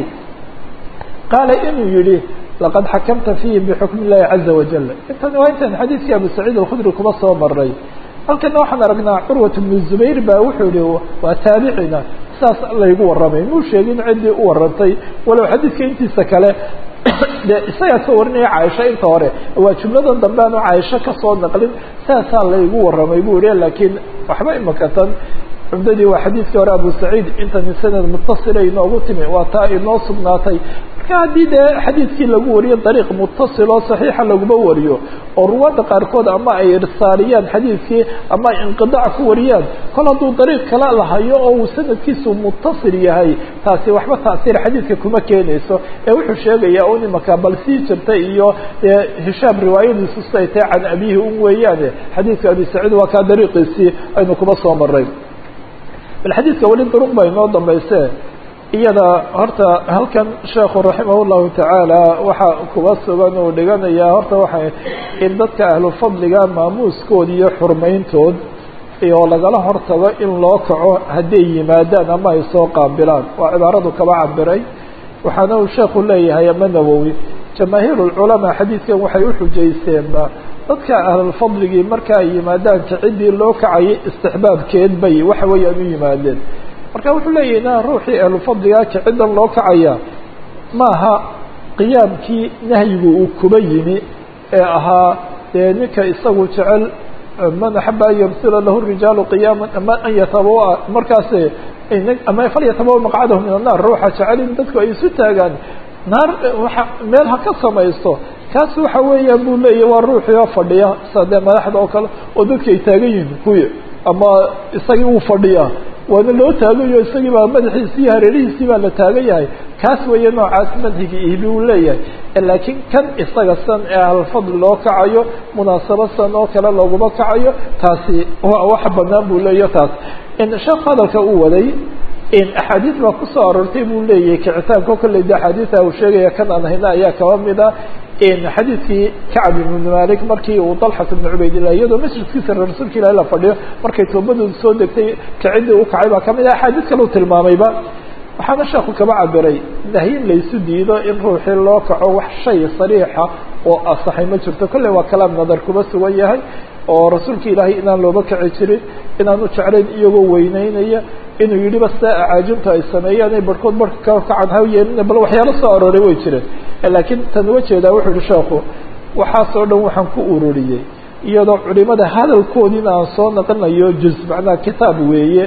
qaala inuu yihi laqad xakamta fiihim bixukm illahi caza wajal intan waa intan xadiidkii abu saciid alkhudri kuma soo maray halkana waxaan aragnaa curwat bnu zubayr baa wuxuu yihi waa taabicina saas laygu warramay muu sheegin ciddii u warantay walow xadiidka intiisa kale de isagaa ka warinaya caaisha inta hore waa jumladan dambe aanu caaisho kasoo naqlin saasaa laygu warramay buu yihi laakiin waxba imaka tan cumdadii waa xadiidkii hore abu saciid intani sanad mutasila inoogu timi waa taa inoo sugnaatay marka haddii dee xadiidkii lagu wariyo dariiq mutasil oo saxiixa laguma wariyo oo ruwaadda qaarkood ama ay irsaaliyaan xadiidkii ama ay inqidaac ku wariyaan kol hadduu dariiq kala lahayo oo uu sanadkiisu mutasil yahay taasi waxba taasiir xadiidka kuma keenayso ee wuxuu sheegayaa un imaka bal sii jirta iyo hishaam riwaayadiisu siday tahay can abihi un weeyaane xadiidka abi saciid waa kaa dariiqiisii aynu kuma soo maray bal xadiidka weli duruq ba inoo dambayse iyada horta halkan sheekhu raximah llahu tacaala waxa kuba sugan uu dhiganayaa horta waxay in dadka ahlu fadliga maamuuskood iyo xurmayntood iyo lagala hortago in loo kaco hadday yimaadaan ama ay soo qaabilaan waa cibaaradu kaba cabiray waxaana uu sheekhu leeyahay ama nawowi jamaahiir lculamaa xadiidkan waxay uxujaysteenba dadka ahlulfadligii marka ay yimaadaan kaciddii loo kacayay istixbaabkeed bay waxa weeyaan u yimaadeen marka wuxuu leeyahy na ruuxii ahlufadligaa kaciddan loo kacaya maaha qiyaamkii nahyigu uu kuba yimi ee ahaa dee ninka isagu jecel man axaba an yamsila lahu rijaalu qiyaama ama an yatabawa markaas ama falyatabawa maqcadahu min annar ruuxa jecel in dadku ay isu taagaan naar waa meel ha ka samaysto kaas waxa weeyaan buu leeyahy waa ruuxii oo fadhiya sa dee madaxda oo kale oo dadki ay taagan yihiin kuwi ama isagii uu fadhiyaa waana loo taagayo isagii baa madaxiisii iyo hareerihiisii baa la taagan yahay kaas weeye noocaas madhigi ihbi uu leeyahay laakiin kan isaga san ee ahlfadli loo kacayo munaasabo san oo kale looguma kacayo taasi waa wax banaan buu leeyahy taas sheekh hadalka uu waday axaadiis baa kusoo aroortay buu leeyahay kicitaanka kolley de axaadiisa uu sheegaya kan aan hayna ayaa kaba mid a xadiidkii kacb ibn malik markii uu dalxat ibn cubaydillah iyadoo masjidkiisa rasuulka ilahi la fadhiyo markay toobadooda soo degtay kaciddii u kacay baa kamid ah axaadiis kale u tilmaamayba waxaana sheeku kaba cabiray nahyin laysu diido in ruuxii loo kaco wax shay sariixa oo asaxay ma jirto kolley waa kalaam nadar kuba sugan yahay oo rasuulka ilaahay inaan looba kaci jirin inaanu jeclayn iyagoo weyneynaya inuu yidhi ba sia acaajintu ay sameeyaan ay barhkood barka ka kacan ha yeelina bal waxyaalo soo arooray way jireen laakiin tan uga jeedaa wuxuu yihi sheekhu waxaasoo dhan waxaan ku ururiyey iyadoo culimada hadalkoodiina aan soo naqinayo juz macnaha kitaab weeye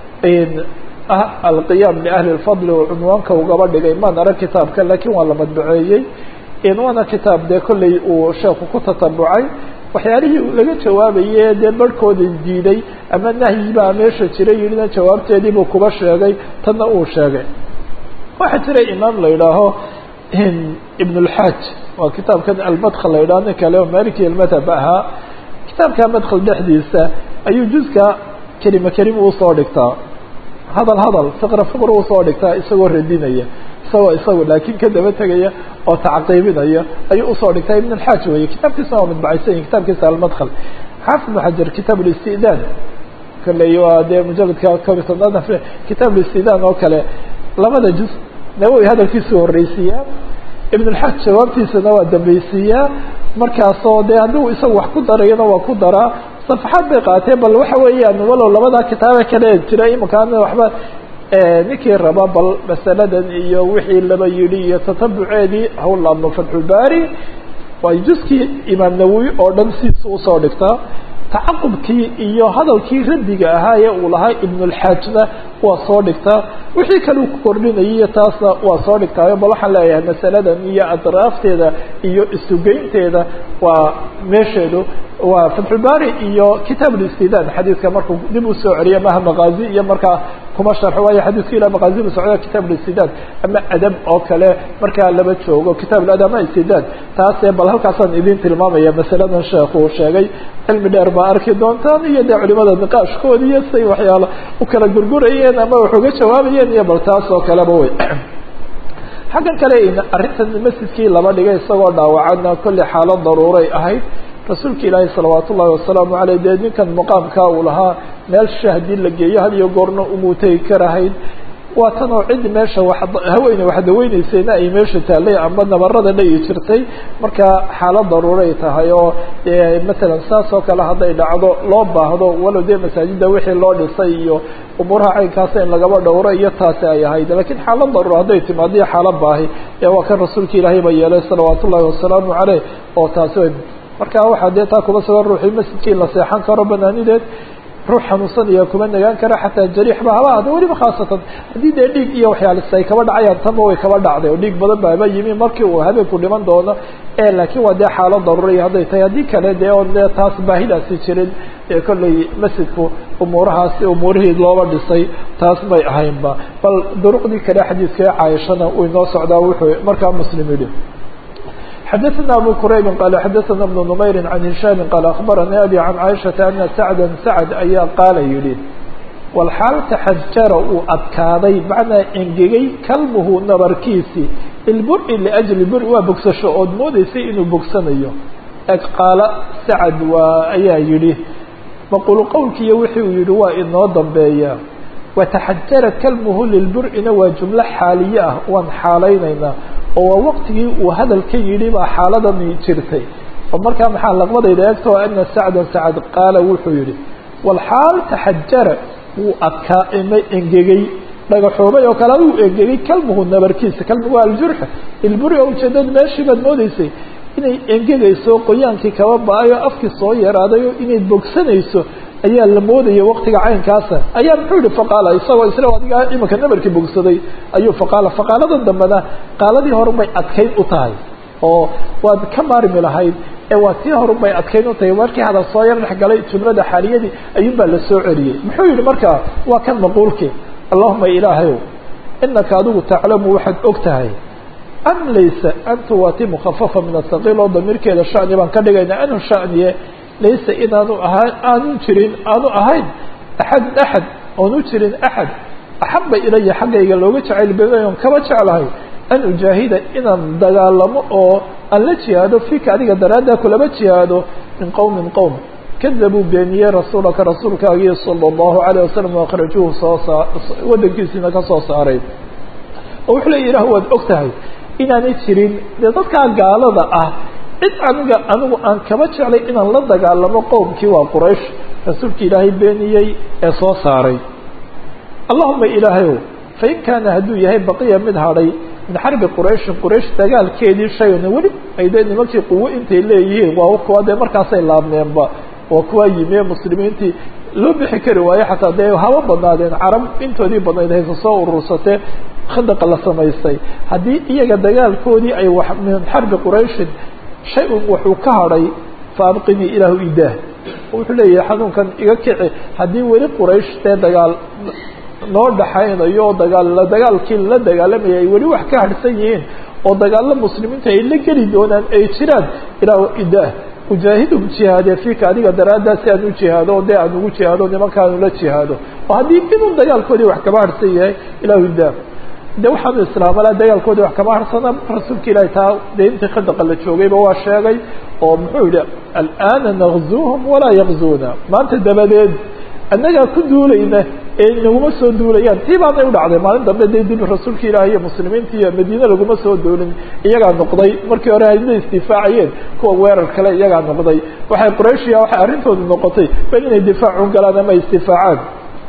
ah alqiyaam liahli lfadli oo cunwaanka ugaba dhigay maan arag kitaabka laakiin waa la madbaceeyey waana kitaab dee kolley uu sheekhu ku tatabucay waxyaalihii laga jawaabaye dee barhkooda diiday ama nahyi baa meesha jira yidhina jawaabteedii buu kuba sheegay tanna uu sheegay waxaa jira imaam la yidhaaho ibn اlxaaj waa kitaabkan almadkl la yidhaho nin kale oo maliki almadhab ahaa kitaabka madkl dhexdiisa ayuu juska kelima kelima usoo dhigtaa hadal hadal fiqra fiqr usoo dhigtaa isagoo radinaya isagoo isagu laakiin ka daba tegaya oo tacqiibinaya ayuu usoo dhigtaa ibn اlxaaj weye kitaabkiisa waa madbacaysan kitaabkiisa almadkl xaafid ibn xajar kitaab اlistidaan kolley waa dee mujaladka kob iyo tobnaad kitaab اlistidaan oo kale labada juz nawowi hadalkiisu horreysiiyaa ibn اlxaaj jawaabtiisana waa dambeysiiyaa markaasoo dee hadduu isagu wax ku darayana waa ku daraa safaxaad bay qaateen bal waxa weeyaan walow labadaa kitaabe kale jira imakaana waxba ninkii raba bal masaladan iyo wixii laba yidhi iyo tatabuceedii hawlaabno fatxulbaari waa juskii imaam nawowi oo dhan sidiisa usoo dhigtaa tacaqubkii iyo hadalkii raddiga ahaa ee uu lahaa ibn اlxaajna waa soo dhigtaa wixii kale uu ku kordhinayay taasna waa soo dhigtaayo bal waxaan leeyahay masaladan iyo adraafteeda iyo isugeynteeda waa meesheedu waa fatxulbaari iyo kitaab listidan xadiidka markuu dib usoo celiya maha maqaazi iyo markaa kuma sharxo waayo xadiidka ila maqaazi bu socda kitaab listidan ama adab oo kale markaa laba joogo kitaab ladab ama istidan taase bal halkaasaan idin tilmaamaya masaladan sheekhu uu sheegay cilmi dheer baa arki doontaan iyo dee culimada niqaashkoodi iyo say waxyaala u kala gurgurayeen ama wax uga jawaabayeen iyo bal taas oo kaleba wey xaggan kale arrintan masjidkii laba dhigay isagoo dhaawacana kolley xaalad daruuray ahayd rasuulka ilaahi salawaat ullahi wasalaamu aleyh dee ninkan maqaamkaa uu lahaa meel sha haddii la geeyo had iyo goorna umuutegi karahayd waa tan oo cid meesha haweene wax daweyneysayna ay meesha taallay amba nabarada dhayi jirtay marka xaalad daruuray tahay oo masalan saas oo kale hadday dhacdo loo baahdo walow dee masaajida wixii loo dhisay iyo umuuraha caynkaasa in lagaba dhowro iyo taasi ay ahayd lakiin xaalad daruura hadday timaado iyo xaalad baahi ee waa kan rasuulka ilaahay ba yeelay salawaat ullahi wasalaamu caleyh oo taasi marka waxaa dee taa kuba sugan ruuxii masjidkii la seexan karo banaanideed ruux xanuunsanaya kuma nagaan kara xataa jariixba haba ahda weliba khaasatan haddii dee dhiig iyo waxyaalis ay kaba dhacayaan tanba way kaba dhacday oo dhiig badan ba haba yimi markii uu habeenku dhiman doono e laakiin waa dee xaalad daruuriya hadday tahay haddii kale dee on dee taas baahidaasi jirin ee kolley masjidku umuurahaasi umuurihii looba dhisay taas may ahaynba bal duruqdii kale xadiidka caaishana uu inoo socdaa wuxuu markaa muslim yidhi xdثna abو qrayb qال xdثna بن نmayr عan هiشhاm qال أخbarnي abي عan caiشhaةa أna sacda sacd ayaa qaala yihi wlxaal taxajara uu adkaaday macnaa engegay kalmuhu nabarkiisi ilburi لأjli buri waa bogsasho ood moodeysay inuu bogsanayo eg qaala sacd waa ayaa yihi maqulu qowlkiiyo wixi uu yihi waa inoo dambeeya wataxajara kalmuhu lilbur'ina waa jumlo xaaliye ah waan xaalaynaynaa oo waa waqtigii uu hadalka yidhi baa xaaladani jirtay oo markaa maxaa laqbadayda eegto ana sacdan sacad qaala wuxuu yihi walxaal taxajara wuu adkaa ima engegay dhagaxoobay oo kale uu engegay kalmuhu nabarkiisa kalmuhu waa aljurxa ilburi oo ujeedada meeshii baad moodeysay inay engegayso qoyaankii kaba ba-ayo afkii soo yaraaday oo inay bogsanayso ayaa la moodaya waktiga caynkaasa ayaa muxuu yihi faqaala isagoo isla adiga imanka nabarkii bogsaday ayuu faqaala faqaaladan dambena qaaladii horun bay adkayn u tahay oo waad ka maarmi lahayd ee waa tii horun bay adkayn u tahay markii hadal soo yar dhex galay jumlada xaaliyadii ayuun baa la soo celiyey muxuu yihi markaa waa kan maquulki allahuma ilaahayow inaka adigu taclamu waxaad og tahay am laysa antu waa ti mukhafafa min asaqiil oo damiirkeeda shani baan ka dhigayna anu shaniye laysa inaanu ahaa aanu jirin aanu ahayn axad axad oonu jirin axad axaba ilaya xaggayga looga jacayl badan kaba jeclahay an ujaahida inaan dagaalamo oo aan la jihaado fika adiga daraaddaa kulaba jihaado min qowmin qowm kadabuu beeniyey rasuulaka rasuulkaagii sala allahu alayh wasalam akhrajuuhu soo saa wadankiisiina ka soo saaray oo wuxuu leya ilah waad og tahay inaanay jirin dee dadkaa gaalada ah cid aniga anigu aan kaba jeclay inaan la dagaalamo qowmkii waa quraysh rasuulka ilaahay beeniyey ee soo saaray allahuma ilaahayow fain kaana hadduu yahay baqiya mid hadhay min xarbi qurayshin quraysh dagaalkeedii shayna weli ay dee nimankii quwo intay leeyihiin waa kuwa dee markaasay laabneenba waa kuwaa yimi muslimiintii loo bixi kari waayo xataa dee haba badnaadeen carab intoodii badnayd haysa soo urursatee khadaqa la samaystay haddii iyaga dagaalkoodii ay wax min xarbi qurayshin shay un wuxuu ka hadhay fa abqinii ilaahu idaah wuxuu leeyahay xanuunkan iga kici haddii weli quraysh dee dagaal noo dhaxaynayo oo dagaal dagaalkii la dagaalamaya ay weli wax ka harhsan yihiin oo dagaalo muslimiinta ay la geli doonaan ay jiraan ilaahu idaah ujaahidum jihaadee fiika adiga daraaddaa si aan u jihaado o dee aan ugu jihaado nimankaanu la jihaado oo haddii inuu dagaalkoodii wax kaba harhsan yahay ilaahu idaah de waxaanu islaamala dagaalkoodii wax kama harsana rasuulka ilaahi taa dee intii khadaqa la joogayba waa sheegay oo muxuu yihi alana nakzuuhum walaa yakzuuna maanta dabadeed annagaa ku duulayna ee naguma soo duulayaan tii baanay u dhacday maalin dambe dee dib rasuulka ilaahi iyo muslimiinta iyo madiine laguma soo duulin iyagaa noqday markii hore hayla istifaacayeen kuwa weerar kale iyagaa noqday waxay qurayshiya waxay arrintoodu noqotay bal inay difaacu galaan ama istifaacaan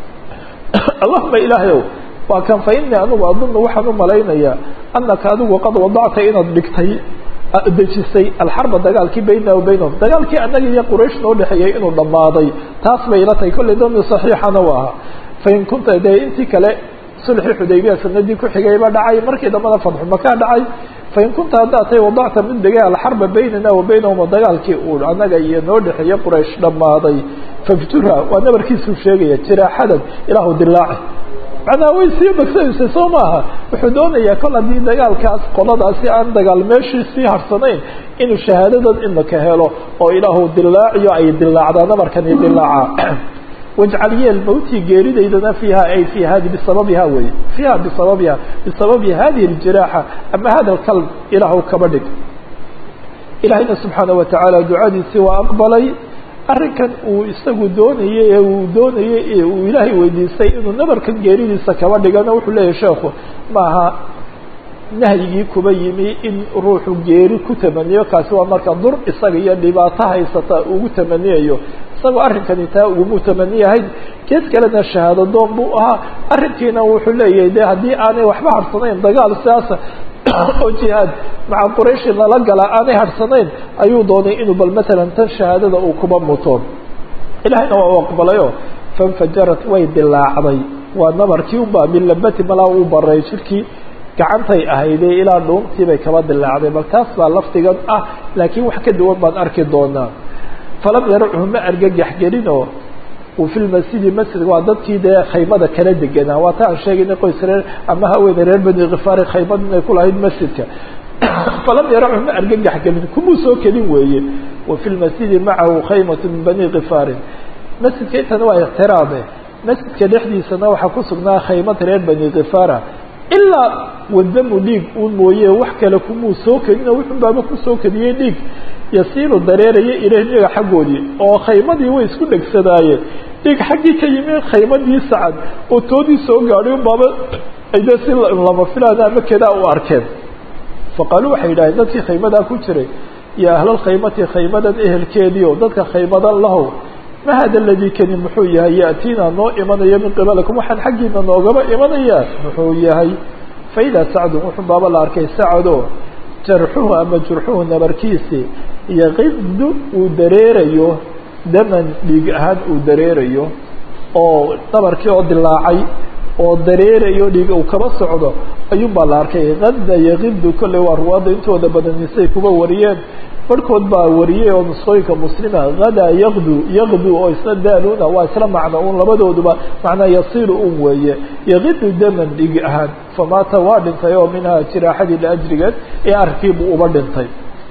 allahuma ilaahayow waa kan fa inii anigu adunu waxaan u malaynayaa anaka adigu qad wadacta inaad dhigtay dejisay alxarba dagaalkii baynana wa baynahum dagaalkii annaga iyo quraysh noo dhexeeyey inuu dhammaaday taas bay ila tahay kollay dami saxiixana u ahaa fain kunta dee intii kale sulxi xudaybiya sanadii ku xigayba dhacay markii dambana fadxu makaa dhacay fain kunta haddaad tay wadacta mid degay alxarba baynana wa baynahuma dagaalkii uu anaga iyo noo dhexeeye quraysh dhammaaday fafturha waa nabarkiisuu sheegaya jiraaxadan ilaahu dilaaci macnaha way sii bagsanaysa soo maaha wuxuu doonayaa kol haddii dagaalkaas qoladaasi aan dagaal meeshii sii harsanayn inuu shahaadadan imaka helo oo ilaahu dilaaciyo ay dilaacdaa nabarkani dilaaca wajcal yeel mawtii geeridaydana fiiha ay fi hadi bisababiha wey fiiha bisababiha bisababi hadihi اljiraaxa ama hada lkalb ilaahu kaba dhig ilaahayna subxaana watacaala ducadiisii waa aqbalay arrinkan uu isagu doonayey ee uu doonayey ee uu ilaahay weydiistay inuu nabarkan geeridiisa kaba dhigana wuxuu leeyahay sheekhu maaha nahyigii kuba yimi in ruuxu geeri ku tamaniyo kaasi waa marka dur isaga iyo dhibaato haysata ugu tamaniyayo isagoo arrinkani taa ugumuu tamaniyahayn geed kalena shahaado doon buu ahaa arrinkiina wuxuu leeyahay de haddii aanay waxba harsanayn dagaal sidaasa oo jihaad maca qurayshi lala gala aanay harsanayn ayuu doonay inuu bal matalan tan shahaadada uu kuba muto ilahayna waa u aqbalayo fanfajarat way dilaacday waa nabarkii unbaa min labati malaa uu baray jirkii gacantay ahaydee ilaa dhuuntii bay kaba dilaacday bal taas baa lafdigan ah laakiin wax ka duwan baan arki doonaa falam yarachu ma argagax gelinoo uu fi lmasjidi masjidka waa dadkii dee khaymada kala deganaa waa ta aan sheegaynay qoys reer ama haweene reer bani khifaari khaymad inay ku lahayd masjidka falam yarachu ma argagax gelin kumuu soo kelin weeye wa fi lmasjidi macahu khaymatu min bani khifaarin masjidka intana waa ixtiraame masjidka dhexdiisana waxaa ku sugnaa khaymad reer bani khifaara ilaa wadamu dhiig uun mooye wax kale kumuu soo kelin oo wuxun baaba kusoo keliyey dhiig yasiilu dareeraya ilahniga xaggoodii oo khaymadii way isku dhegsadaayeen dhiig xaggii ka yimi khaymadii sacad oo toodii soo gaadhay un baaba ayde si lama filaan ama kedaa u arkeen faqaaluu waxay yidhahdeen dadkii khaymadaa ku jiray ya ahlalkhaymati khaymadan ehelkeedii oo dadka khaymadan lahow ma hada ladii kani muxuu yahay ya'tiina noo imanaya min qibalikum waxaan xaggiina noogaba imanayaa muxuu yahay faidaa sacdun wuxuu baaba la arkay sacado jarxuhu ama jurxuhu nabarkiisi yaqidu uu dareerayo daman dhiig ahaan uu dareerayo oo nabarkii oo dilaacay oo dareerayo dhiig uu kaba socdo ayuun baa la arkay kada yaqidu kolley waa ruwaadda intooda badanisay kuba wariyeen barhkood baa wariyey oo nusqooyinka muslima hadaa yaqdu yaqdu oo isla daaluna waa isla macno un labadooduba macnaa yasiilu un weeye yaqidu daman dhig ahaan famaata waa dhintay oo minhaa jiraaxadii laajrigeed ee arkiibuu uba dhintay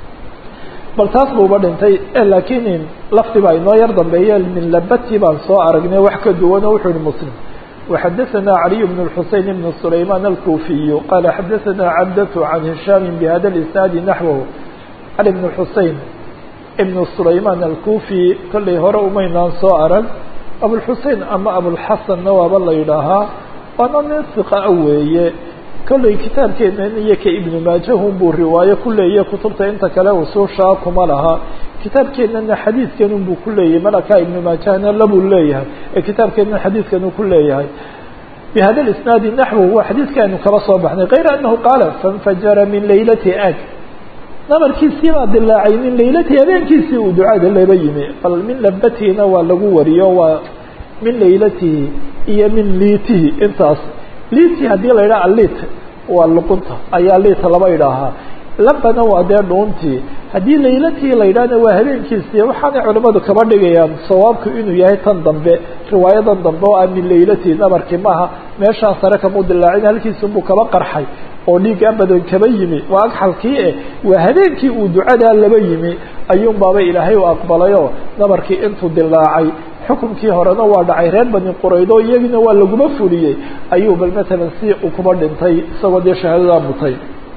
bal taas buu uba dhintay laakiin lafdi baa inoo yar dambeeye min labati baan soo aragnay wax ka duwano wuxuu yihi muslim وxadثna عlي بن الحuseين بن سlayman الكوفiي qala xadaثna cabdة عan هiشham بhada الإsناad نaحوه cali بن xusein ibn sulayman alkufi kollay hore umaynaan soo arag abulxusein ama abulxasanna waaba la yidhaahaa waana nin siqaa weeye kollay kitaabkeenan iyo ka ibnu maajahun buu riwaayo ku leeyahy kutubta inta kale usuushaa kuma laha kitaabkeenana xadiidkanun buu ku leeyahay malakaa ibnu maajahna labuu leeyahay ee kitaabkeenan xadiidkanuu ku leeyahay bihada isnaadi naxwu waa xadiidkaanu kala soo baxnay kayra anahu qaala faاnfajara min laylati ag nabarkiisii baa dilaacay min laylatii habeenkiisii uu ducada laba yimi bal min labatiina waa lagu wariyo waa min laylatihi iyo min liitihi intaas liiti haddii la yidhaha alit waa luqunta ayaa liita laba idhaahaa labana waa dee dhuuntii haddii laylatii la yidhahna waa habeenkiisii waxaanay culimmadu kaba dhigayaan sawaabku inuu yahay tan dambe riwaayadan dambe oo ah min laylatii nabarkii maaha meeshaan sare kamuu dilaacin halkiisunbuu kaba qarxay oo dhiiggaa badan kaba yimi waa agxalkii eh waa habeenkii uu ducadaa laba yimi ayuun baaba ilaahay u aqbalayoo nabarkii intuu dilaacay xukunkii horena waa dhacay reer bani quraydo iyagina waa laguma fuliyey ayuu bal matalan si uu kuba dhintay isagoo dee shahaadadaa mutay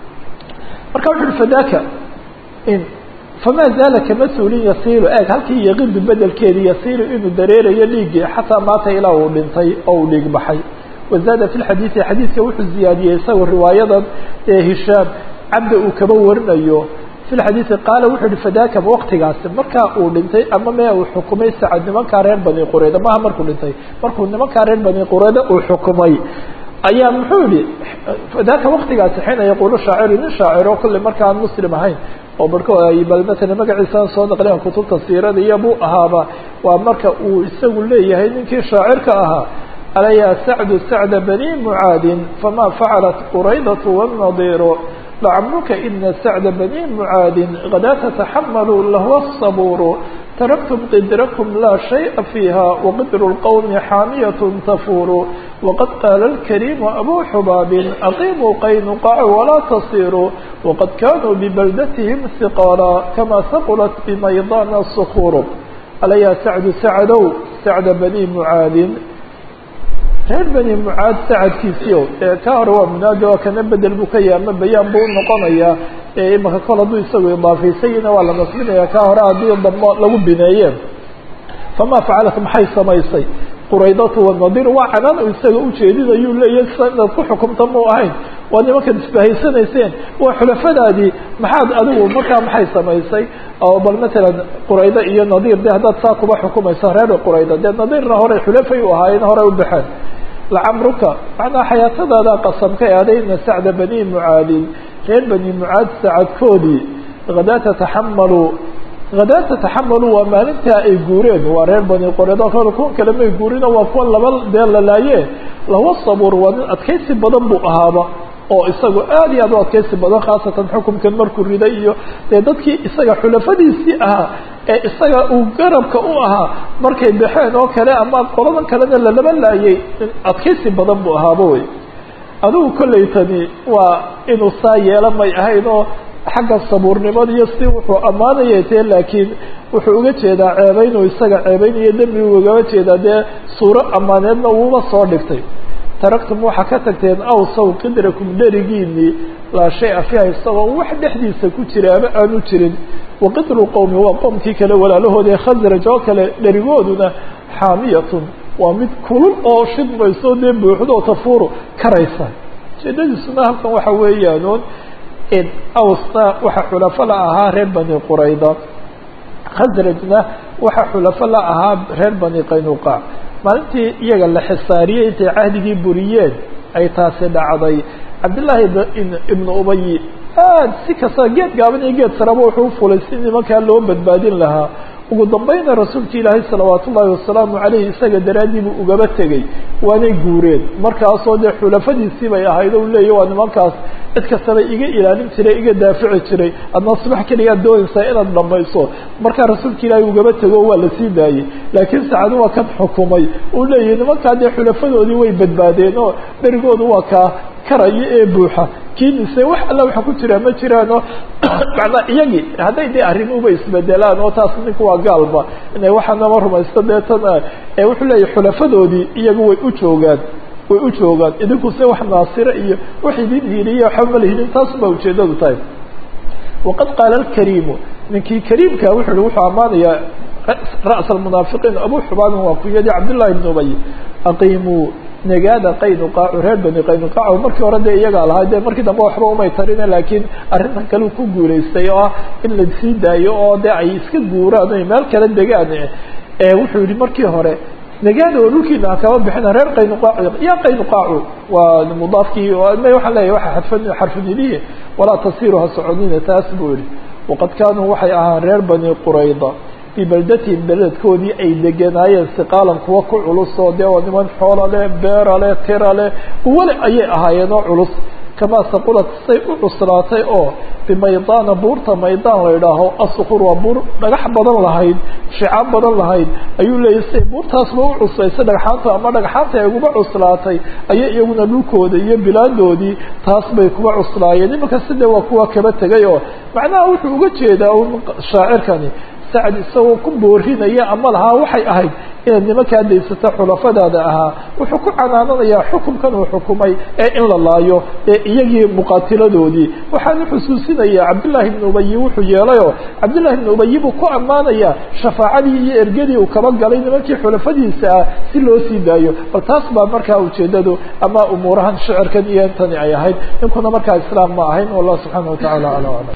marka wuxu uhi fadaka in famaa zaala kama suulin yasiilu eeg halkii yaqidu bedelkeedii yasiilu inuu dareerayo dhiiggii xataa maata ilaa uu dhintay oo uu dhiig baxay wazaada fi lxadiidi xadiidka wuxuu ziyaadiyey isagoo riwaayadan ee hishaam cabda uu kaba warinayo fi lxadiidi qaala wuxuu yihi fadaka waqtigaasi markaa uu dhintay ama mee uu xukumay sacad nimankaa reer bani qurayda maaha markuu dhintay markuu nimankaa reer bani qurayda uu xukumay ayaa muxuu yihi fadaka waktigaasi xiina yaquulu shaaciru nin shaaciro kolley marka aan muslim ahayn oo barhko ay bal matala magaciisaan soo naqliyan kutubta siirada iyo buu ahaaba waa marka uu isagu leeyahay ninkii shaacirka ahaa ala ya sacdu sacda bani mucaadin fama facalat quraydatu wannadiiru lacamruka ina sacda bani mucaadin gadaa tataxamalu lahwa sabuuru taraktum qidrakum laa shayءa fiiha waqidru اlqowmi xaamiyat tafuuru waqad qaala اlkariimu abu xubaabin aqimuu qaynuqaca walaa tasiruu waqad kanuu bibaldatihim hiqaala kama haqulat bimaydana sukuuru ala ya sacdu sacdow sacda bani mucaadin reer bani mucaad sacadkiisiio ee ka hore waa munaadi oo kana bedel buu ka yahay ama bayaan buu unoqonayaa ee imaka kol hadduu isagu idaafaysayina waa la nasbinaya ka hore haddii dambo lagu bineeye famaa facalat maxay samaysay quraydatu wanadir waa canaan u isaga ujeedinayuu leeyahy sa inaad ku xukumta mu ahayn waa nimankaad isbahaysanayseen waa xulafadaadii maxaad adigu markaa maxay samaysay oo bal matalan quraydo iyo nadiir de haddaad saa kuba xukumaysa reer quraydo dee nadiirna hore xulafay u ahaayeen hore u baxeen lacamruka macnaa xayaatadaada qasamka eadayna sacda bani mucaadin reer bani mucaad sacadkoodii hadaa tataxamalu hadaa tataxamalu waa maalintaa ay guureen waa reer bani qoreed oo kale kuwan kale may guurino waa kuwa laba dee la laaye lawa sabuur waa nin adkaysi badan buu ahaaba oo isagu aad iyo aad u adkaysi badan khaasatan xukumkan markuu riday iyo dee dadkii isaga xulafadiisii ahaa ee isaga uu garabka u ahaa markay baxeen oo kale ama qoladan kalena lalaba laayay in adkaysi badan buu ahaaba wey adigu kollaytani waa inuu saa yeela may ahayn oo xagga sabuurnimada iyo si wuxuu ammaanaya tee laakiin wuxuu uga jeedaa ceebeynuu isaga ceebeynayo dembi uu ugaba jeedaa dee suuro ammaaneedna uuba soo dhigtay taraktum waxaa ka tagteen awsaw qidrakum dherigiinii laa shay-a fiiha isagoo wax dhexdiisa ku jira ama aanu jirin waqidru qowmi waa qoomkii kale walaalahooda ee khasraj oo kale dherigooduna xaamiyatun waa mid kulul oo shidmayso dee buuxdoo tafuuru karaysa ujeedadiisuna halkan waxa weeyaanuun awsna waxaa xulafo la ahaa reer bani qurayda khasrajna waxaa xulafo la ahaa reer bani qaynuqaac maalintii iyaga la xisaariyey intay cahdigii buriyeen ay taasi dhacday cabdillaahi ibnu ubayi aad si kasta geed gaaban iyo geed saraba wuxuu ufulay si nimankaa loo badbaadin lahaa ugu dambayna rasuulka ilaahay salawaat ullaahi wasalaamu caleyhi isaga daraaddii buu ugaba tegey waanay guureen markaasoo dee xulafadiisii bay ahayd o leeya waa nimankaas cid kastaba iga ilaalin jiray iga daafici jiray adna subax keligaad doonaysaa inaad dhamayso markaa rasuulka ilaahay ugaba tego waa la sii daayey laakiin sacadu waa kan xukumay uu leeyahy nimankaa dee xulafadoodii way badbaadeen oo berigoodu waa kaa karaya ee buuxa kiinise wax alla waxa ku jiraa ma jiraanoo macnaa iyagii hadday dee arrimuhuba isbedelaan oo taas ninku waa gaalba inay waxaanama rumaysto deetan ee wuxuu leeyahy xulafadoodii iyagu way u joogaan way u joogaan idinkuse wax naasire iyo wax idin hiiliya waxba ma lihidin taas baa ujeedadu tahay waqad qaala alkariimu ninkii kariimka wuxu uhi wuxuu ammaanayaa ra's almunaafiqiin abu xubaanin waa kuyadii cabdullahi ibn ubay aqiimuu negaada qaynuqaacu reer bani qaynuqaac markii hore dee iyagaa lahaa dee markii dambe waxba umay tarine laakiin arrintan kale ku guulaystay oo ah in la sii daayo oo dee ay iska guuraan oy meel kala degaan wuxuu yihi markii hore negaada oo dhulkiina ha kama bixina reer qaynuqaacu ya qaynuqaacu waa mudaafkii waxaan leeyahy waa xadfan xarfunilihi walaa tasiru ha soconina taas buu yihi waqad kaanuu waxay ahaan reer bani qurayda fii baldatihim beledkoodii ay deganaayeen siqaalan kuwa ku culusoo dee waa niman xoola leh beera leh tira leh uwale ayay ahaayeen oo culus kamaa saqulat say u cuslaatay oo bimaydaana buurta maydaan la idhaaho asukur waa buur dhagax badan lahayd shicaab badan lahayd ayuu leeyahy say buurtaasba u cuslaysa dhagxaanta ama dhagxaanta ay kuba cuslaatay ayay iyaguna dhulkooda iyo bilaadoodii taas bay kuba cuslaayeen imanka side waa kuwa kaba tegay oo macnaha wuxuu uga jeedaa un shaacirkani sacad isagoo ku boorinaya ama lahaa waxay ahayd inaad nimankaa daysata xulafadaada ahaa wuxuu ku canaananayaa xukumkan uu xukumay ee in la laayo ee iyagii muqaatiladoodii waxaanu xusuusinayaa cabdullaahi ibnu ubayi wuxuu yeelayoo cabdullahi ibnu ubayi buu ku ammaanayaa shafaacadii iyo ergadii uu kaba galay nimankii xulafadiisa ah si loo sii daayo bal taas baa markaa ujeedadu ama umuurahan shicirkan iyo intani ay ahayd ninkuna markaa islaam ma ahayn wallah subxaana watacaala ala aclam